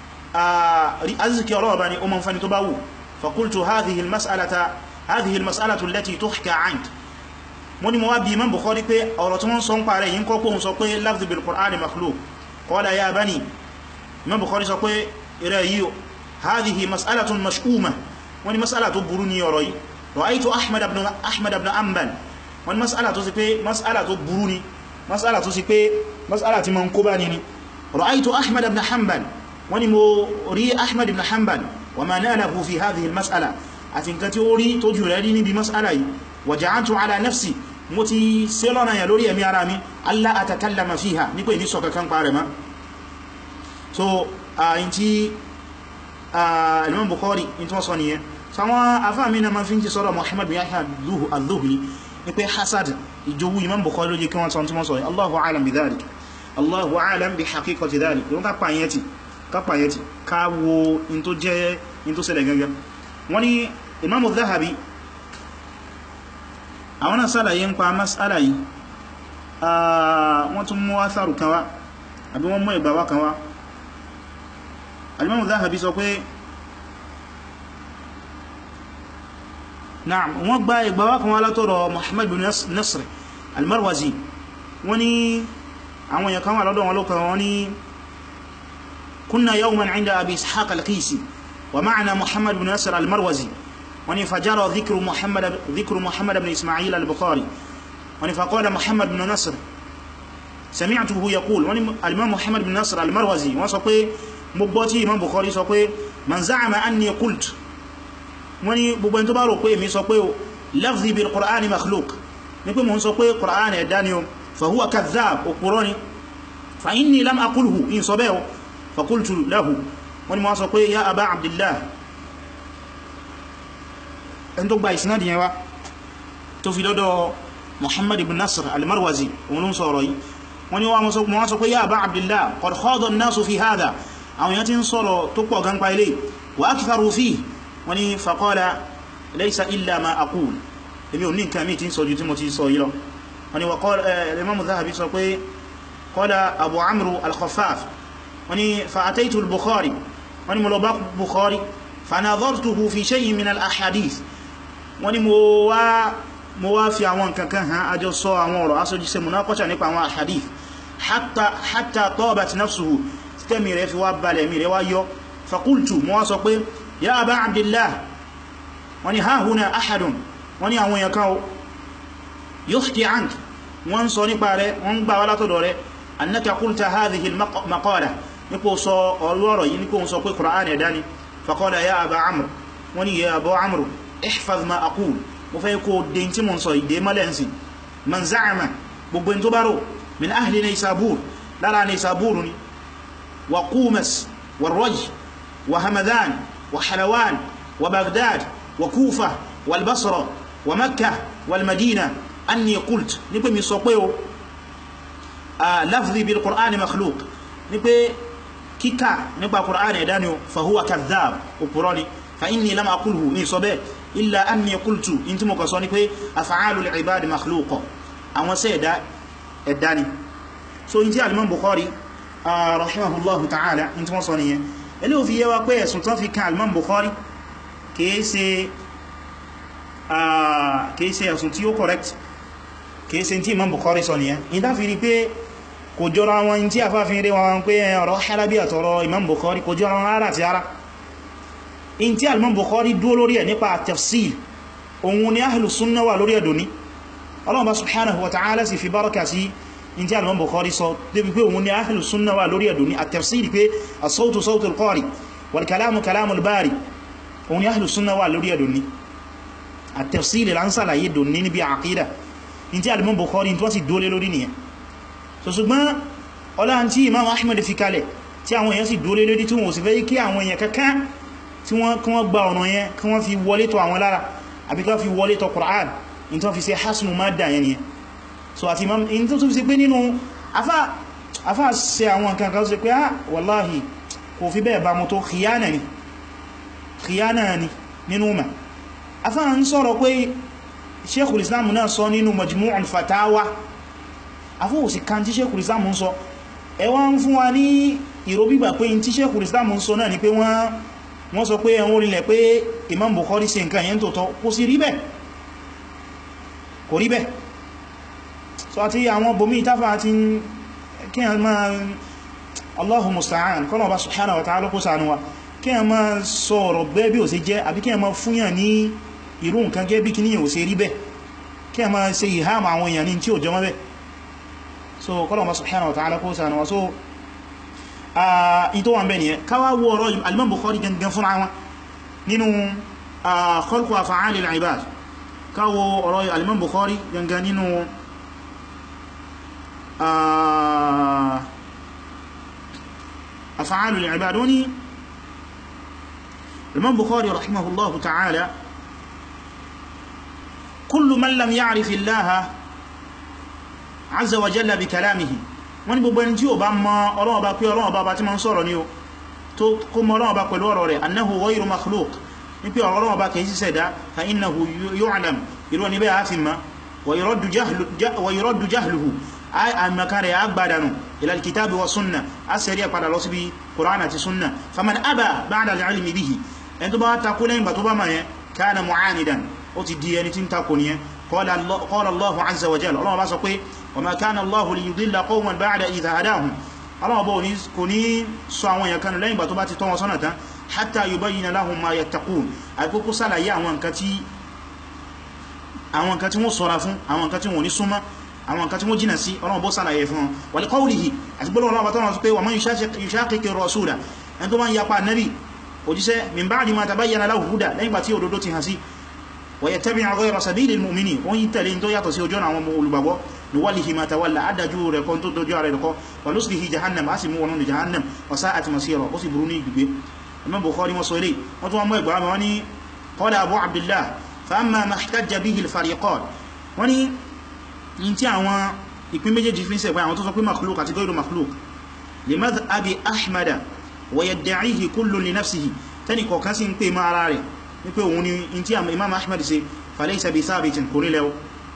A: aziki ọlọ́wọ́ bá ní o ma ń fani tó bá wù fakultu hadhihi almas'alata hadhihi almas'alatu allati tuhka ank wọ́n ni mo wá bí imam bukhari pé ọ̀rọ̀ tí wọ́n sọ ń parẹ́ yí ń kọ́ pòun sọ pé lafzi bil qur'ani makhluq qala ya bani imam bukhari sọ pé ìrẹ́ yíò hadhihi mas'alatun mash'uma wọ́n ni mas'ala tó burú ní ọ̀rọ̀ yìí ra'aytu ahmad ibn ahmad ibn anbal wọ́n ni mas'ala tó sì pé mas'ala tó burú ni mas'ala tó sì pé mas'ala tí ma ń kó bá ní ni ra'aytu ahmad ibn hanbal wọ́n ni mo rí ahmad ibn hanbal wa ma nalahu fi hadhihi al-mas'ala àti nǹkan tí ó rí tó jù rẹ̀ rí níbi mas'ala yìí wa ja'altu ala nafsi mo ti ṣe lọ́nà yà lórí ẹ̀mí ara mi allah atakallama fiha ní pé ní sọ kankan parẹ̀ ma so ayin tí Imam Bukhari in tí wọ́n sọ nìyẹn sáwọn afáàmì na ma fi ń ti sọ́rọ̀ Muhammad bin Yahya al-Dhuhli ní pé hasad ìjowú Imam Bukhari ló jẹ́ kí wọ́n sọ tí wọ́n sọ Allahu a'lam bi dhalik Allahu a'lam bi haqiqati dhalik yóò ká pàyẹ́tì ká pàyẹ́tì ká wo in tó jẹ́ in tó ṣẹlẹ̀ gangan wọ́n ni Imam Dhahabi àwọn náà sálàyé ń pa mas'ala yìí wọ́n tún mú atharu kan wá àbí wọ́n mú ìgbàwá kan wá Al-Imam Dhahabi sọ pé na'am wọ́n gba ìgbàwá kan wá látọ̀rọ̀ Muhammad bin Nasr al-Marwazi wọ́n ní àwọn èèyàn kan wà lọ́dọ̀ wọn lókan wọ́n ní kunna yawman 'inda Abi Ishaq al-Qisi wa ma'ana Muhammad bin Nasr al-Marwazi wọ́n ní fajara dhikru Muhammad dhikru Muhammad bin Ismail al-Bukhari wọ́n ní faqala Muhammad bin Nasr sami'tuhu yaqul wọ́n ní al-Imam Muhammad bin Nasr al-Marwazi wọ́n sọ pé mo gbọ́ tí Imam Bukhari sọ pé man za'ama anni qult wọ́n ní gbogbo ẹni tó bá rò pé èmi sọ pé o lafzi bil Qur'ani makhluq ní pé mo ń sọ pé Qur'an ẹ̀dá ni o fa huwa kadhab òpùrọ́ ni fa inni lam aqulhu in sọ bẹ́ẹ̀ o fa qultu lahu wọ́n ní mo sọ pé ya aba abdillah ẹni tó gba ìsinadi yẹn wá tó fi lọ́dọ̀ Muhammad ibn Nasr al-Marwazi òun ló ń sọ̀rọ̀ yìí wọ́n ní wọ́n sọ pé ya aba abdillah qad khada an-nasu fi hadha àwọn èèyàn tí ń sọ̀rọ̀ tó pọ̀ gan pa ilé wa aktharu fihi wọ́n ní faqala laysa illa ma aqul èmi ò ní nǹkan mí tí ń sọ jù tí mo ti sọ yìí lọ wọ́n ní waqala Imam Dhahabi sọ pé qala Abu Amru al-Khaffaf wọ́n ní fa ataytu al-Bukhari wọ́n ní mo lọ bá Bukhari fa nadhartuhu fi shay'in min al-ahadith wọ́n ní mo wá mo wá fi àwọn nǹkan kan hàn àjọ sọ àwọn ọ̀rọ̀ aṣojú se munaqasha nípa àwọn ahadith hatta hatta tabat nafsuhu tẹ́mì rẹ̀ fi wá balẹ̀ mi rẹ̀ wá yọ fakultu mọ́ wá sọ pé ya aba abdillah wọ́n ni hahuna ahadun wọ́n ni àwọn yakan yuhki ank wọ́n sọ nípa rẹ̀ wọ́n gbà wá látọ̀dọ̀ rẹ̀ annaka qulta hadhihi al-maqala nípo sọ ọlọ́rọ̀ yìí nípo sọ pé qur'an ẹ̀dá ni faqala ya aba amr wọ́n ni ya aba amr ihfaz ma aqul mo fẹ́ kó dé tí mo sọ ìdé mọ́lẹ̀nsì man za'ama gbogbo tó bá rò min ahli Naysabur lára Naysabur ni وقومس والرج وهمذان وحلوان وبغداد وكوفة والبصرة ومكة والمدينة أني قلت نبي من سوقيو آه لفظي بالقرآن مخلوق نبي كيكا نبي القرآن يدانيو فهو كذاب وقراني فإني لم أقوله ني صبي إلا أني قلت انت مكسوني كي أفعال العباد مخلوق أما سيدا الداني so inti al-Imam Bukhari rahimahullahu ta'ala in tí wọ́n sọ nìyẹn ilé ò fi yé wa pé ẹ̀sùn tán fi kan al-Imam Bukhari kìí ṣe kìí ṣe ẹ̀sùn tí ó correct kìí ṣe tí Imam Bukhari sọ nìyẹn in ta fi rí pé kò jọra wọn tí a fáfin rí wọn pé ọ̀rọ̀ Halabi àtọ̀rọ̀ Imam Bukhari kò jọra wọn ara àti ara in tí al-Imam Bukhari dúó lórí ẹ̀ nípa tafsil òun ni ahlu sunna wà lórí ẹ̀dùn ní Allah subhanahu wa ta'ala sì fi báraka sí in tí al-Imam Bukhari sọ débi pé òun ni ahlu sunna wà lórí ẹ̀dùn ní at-tafsil pé as-sawtu sawtu al-qari wal kalamu kalamu al-bari òun ni ahlu sunna wà lórí ẹ̀dùn ní at-tafsil lánsàlàyé dùn ní níbi àkídà in tí al-Imam Bukhari tó sì dólé lórí nìyẹn so ṣùgbọ́n ọlá tí Imam Ahmad fi kalẹ̀ tí àwọn èèyàn sì dólé lórí tí wọ́n sì fẹ́ kí àwọn èèyàn kankan tí wọ́n kí wọ́n gba ọ̀nà yẹn kí wọ́n fi wọlé tọ̀ àwọn lára àbí kí wọ́n fi wọlé tọ̀ Qur'an in tó fi ṣe hasnu madda yẹn yẹn so àti Imam in tó fi ṣe pé nínú afá afá ṣe àwọn nǹkan kan ṣe pé ah wallahi kò fi bẹ́ẹ̀ bá mú tó khiyana ni khiyana ni nínú ma afá ń sọ̀rọ̀ pé Sheikhul Islam náà sọ nínú Majmu'ul Fatawa afọ́ òsì kan tí Sheikhul Islam ń sọ ẹwà ń fún wa ní ìròbígbà pé tí Sheikhul Islam ń sọ náà ni pé wọ́n wọ́n sọ pé ẹwọ́n orílẹ̀ pé Imam Bukhari ṣe nǹkan yẹn tó tọ́ kò sí rí bẹ́ẹ̀ kò rí bẹ́ẹ̀ so àti àwọn bomi ìtafà àti kí a máa Allahu musta'an kọ́nà ọba subhanahu wa ta'ala kó ṣàánú wa kí a máa sọ ọ̀rọ̀ bẹ́ẹ̀ bí ò sí jẹ́ àbí kí a máa fúnyàn ní irú nǹkan gẹ́ bí kí ní ò sí rí bẹ́ẹ̀ kí a máa ṣe ìhámà àwọn èèyàn ní tí ò jọmọ́ bẹ́ẹ̀ so kọ́nà ọba subhanahu wa ta'ala kó ṣàánú wa so ìtò wọn bẹ́ẹ̀ nìyẹn káwà wọ ọ̀rọ̀ al-Imam Bukhari gangan fún àwọn nínú khalqu af'ali al-ibad káwọ ọ̀rọ̀ al-Imam Bukhari gangan nínú af'ali al-ibad wani al-Imam Bukhari rahimahullahu ta'ala kullu man lam ya'rif Allah azza wa jalla bi kalamihi wọ́n ní gbogbo ẹni tí ó bá mọ̀ Ọlọ́run bá pé Ọlọ́run bá bá tí ma ń sọ̀rọ̀ ní o tó kó mọ̀ Ọlọ́run bá pẹ̀lú ọ̀rọ̀ rẹ̀ annahu ghayru makhluq ní pé Ọlọ́run bá kìí ṣẹ̀dá fa innahu yu'lam irú ní bẹ́ a fi ma wa yuraddu jahluhu àmàkà rẹ̀ agbádànù ila al-kitabi wa sunna a sẹ́rí ẹ̀ padà lọ sí bí Qur'an àti sunna faman aba ba'da al-ilmi bihi ẹni tó bá takó lẹ́yìn bá tó bá ma yẹn kana mu'anidan ó ti di ẹni tí ń takò nìyẹn qala Allahu azza wa jalla Ọlọ́run bá sọ pé وما كان الله ليضل قوما بعد إذا هداهم الله بو ní kò ní sọ àwọn èyàn kan lẹ́yìn bá tó bá ti tọ́ wọn sọ́nà tán hatta yubayyina lahum ma yattaqun àkókò sálàyé àwọn nǹkan tí àwọn nǹkan tí wọ́n ṣọ́ra fún àwọn nǹkan tí wọ́n ní súnmọ́ àwọn nǹkan tí wọ́n jìnà sí Ọlọ́run bó sálàyé fún wọn wa li qawlihi àti gbọ́lọ̀ Ọlọ́run bá tọ́nà sọ pé wa man yushaqiqi rasula ẹni tó bá ń yapa nabi òjíṣẹ́ min ba'di ma tabayyana lahu huda lẹ́yìn bá tí òdodo ti hàn sí wa yattabi' ghayra sabilil mu'minin wọ́n yí tẹ̀lé tó yàtọ̀ sí ojú àwọn olùgbàgbọ́ nuwallihi ma tawalla adájú rẹ̀ kan tó dojú ara rẹ̀ kọ́ wa nuslihi jahannam a sì mú wọnú jahannam wa sa'at masira ó sì burú ní gbígbé Imam Bukhari wọ́n sọ ilé wọ́n tún wọ́n mọ́ ìgbà wọn ni qala Abu Abdillah fa amma ma ihtajja bihi al-fariqan wọ́n ni in tí àwọn ìpín méjèèjì fi ń sẹ̀gbẹ́ àwọn tó sọ pé makhluk àti ghayru makhluk li madhhabi Ahmada wa yadda'ihi kullun li nafsihi tẹ́nì kọ̀ọ̀kan sí ń pè mọ́ ara rẹ̀ wípé òun ni in tí Imam Ahmad ṣe falaysa bi thabitin kò rí lẹ́wọ́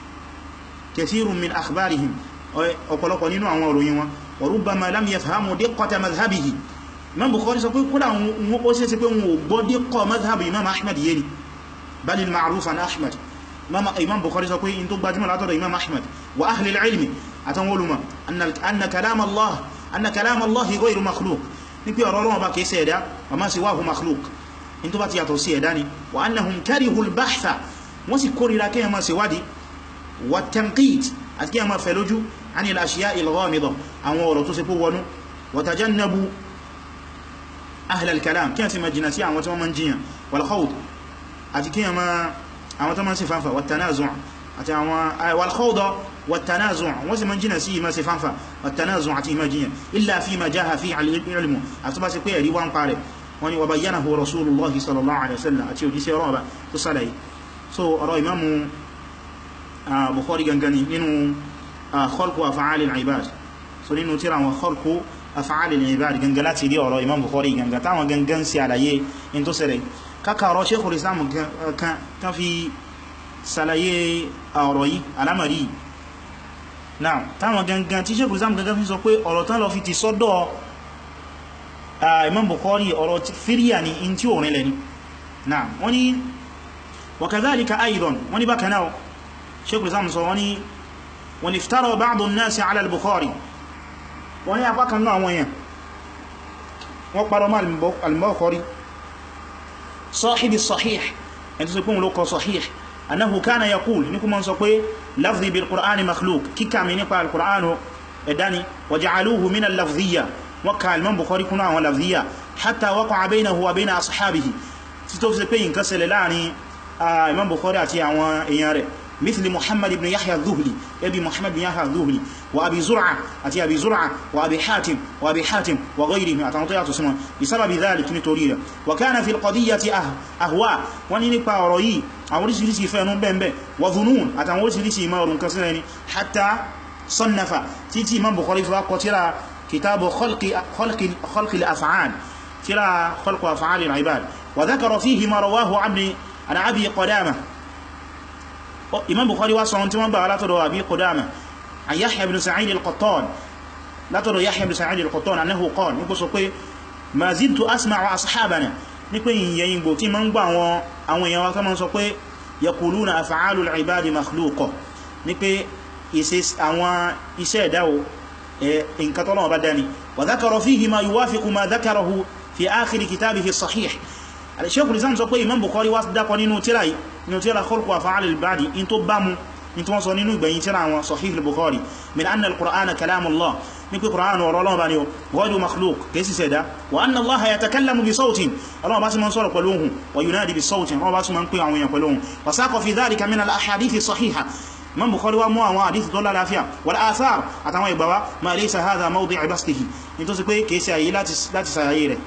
A: كثير من أخبارهم ọ̀pọ̀lọpọ̀ nínú àwọn òròyìn wọn وربما لم يفهموا دقة مذهبه Imam Bukhari sọ pé kódà wọn ó sí pé wọn ò gbọ́ díkọ̀ mazhabi Imam Ahmad yé ni بل المعروف عن أحمد Imam Bukhari sọ pé in tó gbajúmọ̀ látọ̀dọ̀ Imam Ahmad wa ahli al-ilmi àtàwọn olùmọ̀ anna kalam Allah anna kalam Allah ghayru makhluq ní pé ọ̀rọ̀ Ọlọ́run bá kìí ṣe ẹ̀dá wa ma siwahu makhluq in tó bá ti yàtọ̀ sí ẹ̀dá ni wa annahum karihul bahtha wọ́n sì kórìíra kí ẹmọ sí wádìí والتنقيد أتكي ما فلجو عن الأشياء الغامضة عن ورطو سيكو وتجنبوا أهل الكلام كيف مجنسي عن وتما منجيا والخوض أتكي ما عن وتما سفانفا والتنازع والخوض والتنازع وسي منجنسي ما سفانفا والتنازع أتي مجيا إلا فيما جاء فيه على العلم أتبا سيكو يريوان قارب وبينه رسول الله صلى الله عليه وسلم أتي وجيسي رابع تصلي so ọ̀rọ̀ imamu Bukhari gangan nínú khalqu af'ali al-ibad so nínú tírà wọn khalqu af'ali al-ibad gangan láti rí ọ̀rọ̀ Imam Bukhari gangan táwọn gangan sí àlàyé in tó ṣẹlẹ̀ kákàrọ Sheikhul Islam kan fi sàlàyé ọ̀rọ̀ yìí alamari náà táwọn gangan tí Sheikhul Islam gangan fi sọ pé ọ̀rọ̀ tán lọ fi ti sọ́dọ̀ imam bukhari ọ̀rọ̀ fíríyà ni in tí ò rìnlẹ̀ ni náà wọ́n ni wa kadhalika aidan wọ́n ni bákan náà sheikh islam sọ wọ́n ni wọ́n iftara ba'du an-nasi ala al-bukhari wọ́n ni apá kan náà wọ́n yẹn wọ́n parọ́ mọ́ al-bukhari sahibi sahih ẹni tó sọ pé wọn ló kọ sahih annahu kana yaqul ní kuma sọ pé lafzi bil qur'ani makhluq kíkà mi nípa al-qur'anu ẹ̀dání wa ja'aluhu min al-lafziyya wọ́n ka al-imam bukhari kuna àwọn lafziyya hatta waqa'a baynahu wa bayna ashabihi tí tó fi pé yin kan ṣẹlẹ̀ láàrin imam bukhari àti àwọn èèyàn rẹ̀ مثل محمد بن يحيى الذهلي ابي محمد بن يحيى الذهلي وابي زرعه اتي ابي زرعه وابي حاتم وابي حاتم وغيرهم اتنطيات اسمه بسبب ذلك نتوريه وكان في القضيه أه اهواء وني نيبا ọ̀rọ̀ yìí àwọn oríṣiríṣi ìfẹ́ ẹnu bẹ́ẹ̀ وظنون àtàwọn oríṣiríṣi ìmọ̀ ọ̀rùn kan sílẹ̀ ni حتى صنف títí imam bukhari fi wá kọ tírà كتاب خلق خلق خلق الافعال ترى خلق افعال العباد وذكر فيه ما رواه عن عن ابي قدامه imam bukhari wá sọ tí wọ́n gbà látọ̀dọ̀ abi qudama an yahya ibn sa'id al-qattan látọ̀dọ̀ yahya ibn sa'id al-qattan annahu qala ní kó sọ pé ma zidtu asma'u ashabana ní pé yìnyẹn gbò tí ma ń gbà àwọn èèyàn wá kama sọ pé yaquluna af'alul ibadi makhluqa ní pé àwọn iṣẹ́ ìdáwó nǹkan tọ́lọ́wọ́ bá dání wa dhakara fihi ma yuwafiqu ma dhakarahu fi akhir kitabihi sahih al-shaykh al-islam sọ pé imam bukhari wá dákọ nínú tírà yìí nínú tírà khalqu af'al al-ibadi in tó bá mu in tó wọ́n sọ nínú ìgbẹ̀yìn tírà wọn sahih al-bukhari min anna al-qur'ana kalamullah ní pé qur'an ọ̀rọ̀ Ọlọ́run bá ní o ghayru makhluq kèsì sẹ̀dá wa anna allaha yatakallamu bi sawtin Ọlọ́run bá sì máa ń sọ̀rọ̀ pẹ̀lú ohùn wa yunadi bi sawtin Ọlọ́run bá sì máa ń pè àwọn èèyàn pẹ̀lú ohùn wa saqa fi dhalika min al-ahadith as-sahiha imam bukhari wa mú àwọn hadith tó lálàáfíà wal athar àtàwọn ìgbàwá ma laysa hadha mawdi'u bastihi in tó sì pé kèsì àyí láti sàyàyé rẹ̀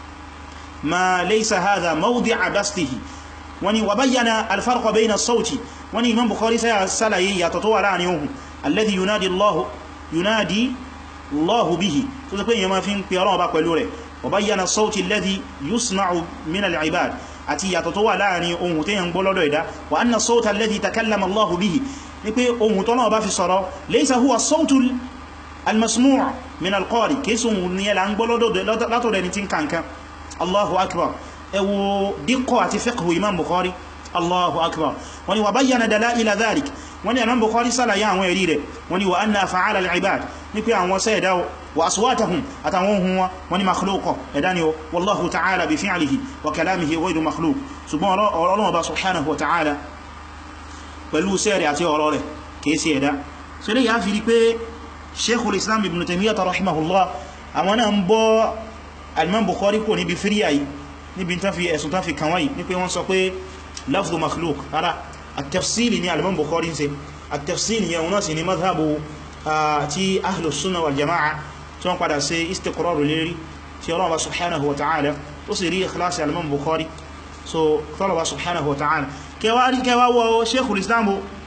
A: ma laysa hadha mawdi'a bastihi wani wa bayyana alfarqa bayna as-sawti wani imam bukhari sai salaye ya to wà láàrin ohùn alladhi yunadi allah yunadi allah bihi tó ṣe pé yẹn ma fi ń pe Ọlọ́run bá pẹ̀lú rẹ̀ wa bayyana as-sawti alladhi yusma'u min al-ibad àti ya to wà láàrin ohùn te yan gbọ́ lọ́dọ̀ ẹ̀dá wa anna as-sawta alladhi takallama allah bihi ní pé ohùn tó náà bá fi sọ̀rọ̀ laysa huwa as-sawtu al-masmu' min al-qari kesun ni la ń gbọ́ lọ́dọ̀ látọ̀dọ̀ ẹni tin kankan Allahu akbar ẹwọ díkọ̀ àti fiqhu imam bukhari Allahu akbar wani wa bayyana dalaila dhalik wani imam bukhari sálàyé àwọn ẹ̀rí rẹ̀ wani wa anna af'ala al-ibad ní pé àwọn ṣe ẹ̀dá wa aswatahum àtàwọn ohun wọn wani makhluqa ẹ̀dá ni wallahu ta'ala bi fi'lihi wa kalamihi ghayru makhluq ṣùgbọ́n Ọlọ́run bá subhanahu wa ta'ala pẹ̀lú sẹ́rẹ̀ àti ọ̀rọ̀ rẹ̀ kìí sí ẹ̀dá so lè yá fi rí pé sheikhul islam ibn taymiyyah rahimahullah àwọn náà ń bọ́ al-imam bukhari kò níbi fíríyà yìí níbi tán fi ẹ̀sùn tán fi kàn wáyìí ní pé wọ́n sọ pé lafzu makhluk ara at-tafsili ni al-imam bukhari ń ṣe at-tafsili yẹn wọ́n sì ni madhabu ti ahlus sunnah wal jama'a tí wọ́n padà ṣe istiqraru lérí tí ọlọ́wọ́ subhanahu wa ta'ala ó sì rí ikhlasi al-imam bukhari so tọ́lọ̀wọ́ subhanahu wa ta'ala kẹwàá rí kẹwàá wọ sheikhul islam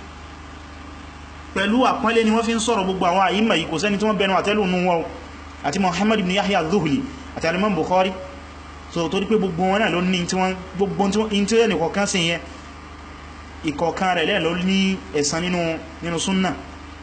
A: pẹ̀lú àpọ́nlé ni wọ́n fi ń sọ̀rọ̀ gbogbo àwọn àyíma yìí kò sẹ́ni tí wọ́n bẹnu àtẹ́lù nù wọn àti muhammad ibn yahya al-dhuhli àti al-imam bukhari so torí pé gbogbo wọn náà ló ní tí wọ́n gbogbo tí ó ní kọ̀ọ̀kan sí yẹn ìkọ̀ọ̀kan rẹ̀ lẹ́ ló ní ẹ̀san nínú nínú súnnà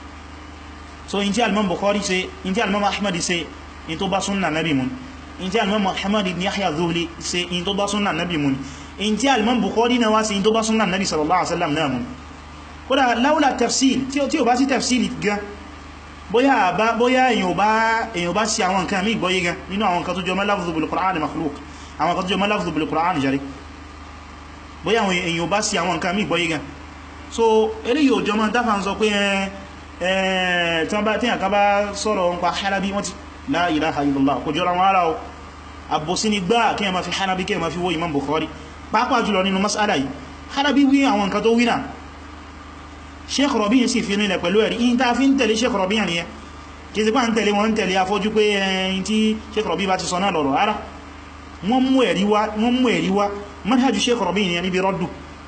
A: so in tí al-imam bukhari ṣe in tí al-imam ahmad ṣe in tó bá súnnà nabi mun in tí al-imam muhammad ibn yahya al-dhuhli ṣe in tó bá súnnà nabi mun in tí al-imam bukhari náà wá sí in tó bá súnnà nabi sallallahu alaihi wasallam náà mun kódà láúlà tafsil tí ó bá sí tafsil gan bóyá bá bóyá èyàn bá èyàn bá sí àwọn nǹkan mí gbọ́yé gan nínú àwọn nǹkan tó jọ lafzu bil Qur'an makhluq àwọn nǹkan tó jọ lafzu bil Qur'an jari bóyá àwọn èyàn bá sí àwọn nǹkan mí gbọ́yé gan so eré yóò jọ mọ́ dáfà ń sọ pé ẹ̀ tí wọ́n bá tíyàn kan bá sọ̀rọ̀ ń pa Halabi wọ́n ti la ilaha illallah kò jọra wọn ara o àbòsí ni gbá kí ẹ ma fi Halabi kí ẹ ma fi wó Imam Bukhari pàápàá jùlọ nínú mas'ala yìí Halabi wí àwọn nǹkan tó wí náà sheikh Rabi' sì fi nílẹ̀ pẹ̀lú ẹ̀rí in ta fi ń tẹ̀lé sheikh Rabi' ní ẹ kí sí pá ń tẹ̀lé wọn ń tẹ̀lé afọ́jú pé ẹ̀yìn tí sheikh Rabi' bá ti sọ náà lọ́rọ̀ ara wọ́n mú ẹ̀rí wá manhaju sheikh Rabi' ní ẹni bí rọ́dù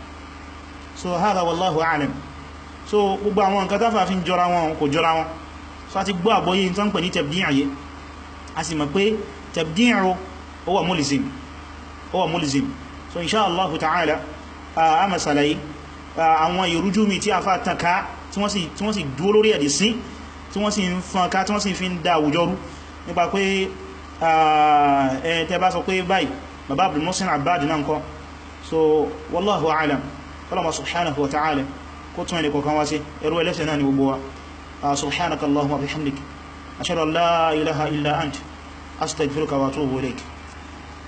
A: so hadha wallahu a'lam so gbogbo àwọn nǹkan táfà fi ń jọra wọn kò jọra wọn so a ti gbọ́ àgbọ́yé tó ń pè ní tabdi' ayé a sì mọ̀ pé tabdi' ó wà mulzim ó wà mulzim so insha Allah ta'ala a masalayi àwọn ìrújú mi tí a fà tànká tí wọ́n sì dúó lórí ẹ̀dì sí tí wọ́n sì ń fọ́nká tí wọ́n sì fi ń dá àwùjọ rú nípa pé tẹ́ bá sọ pé báyìí bàbá Abdul Muhsin Abbad náà kọ́ so wallahu a'lam kọlọ̀mà subhanahu wa ta'ala kó tún ẹni kọ̀kan wá sí ẹrù ẹlẹ́sẹ̀ náà ni gbogbo wa subhanaka Allahumma bihamdik ashhadu an la ilaha illa ant astaghfiruka wa atubu ilayk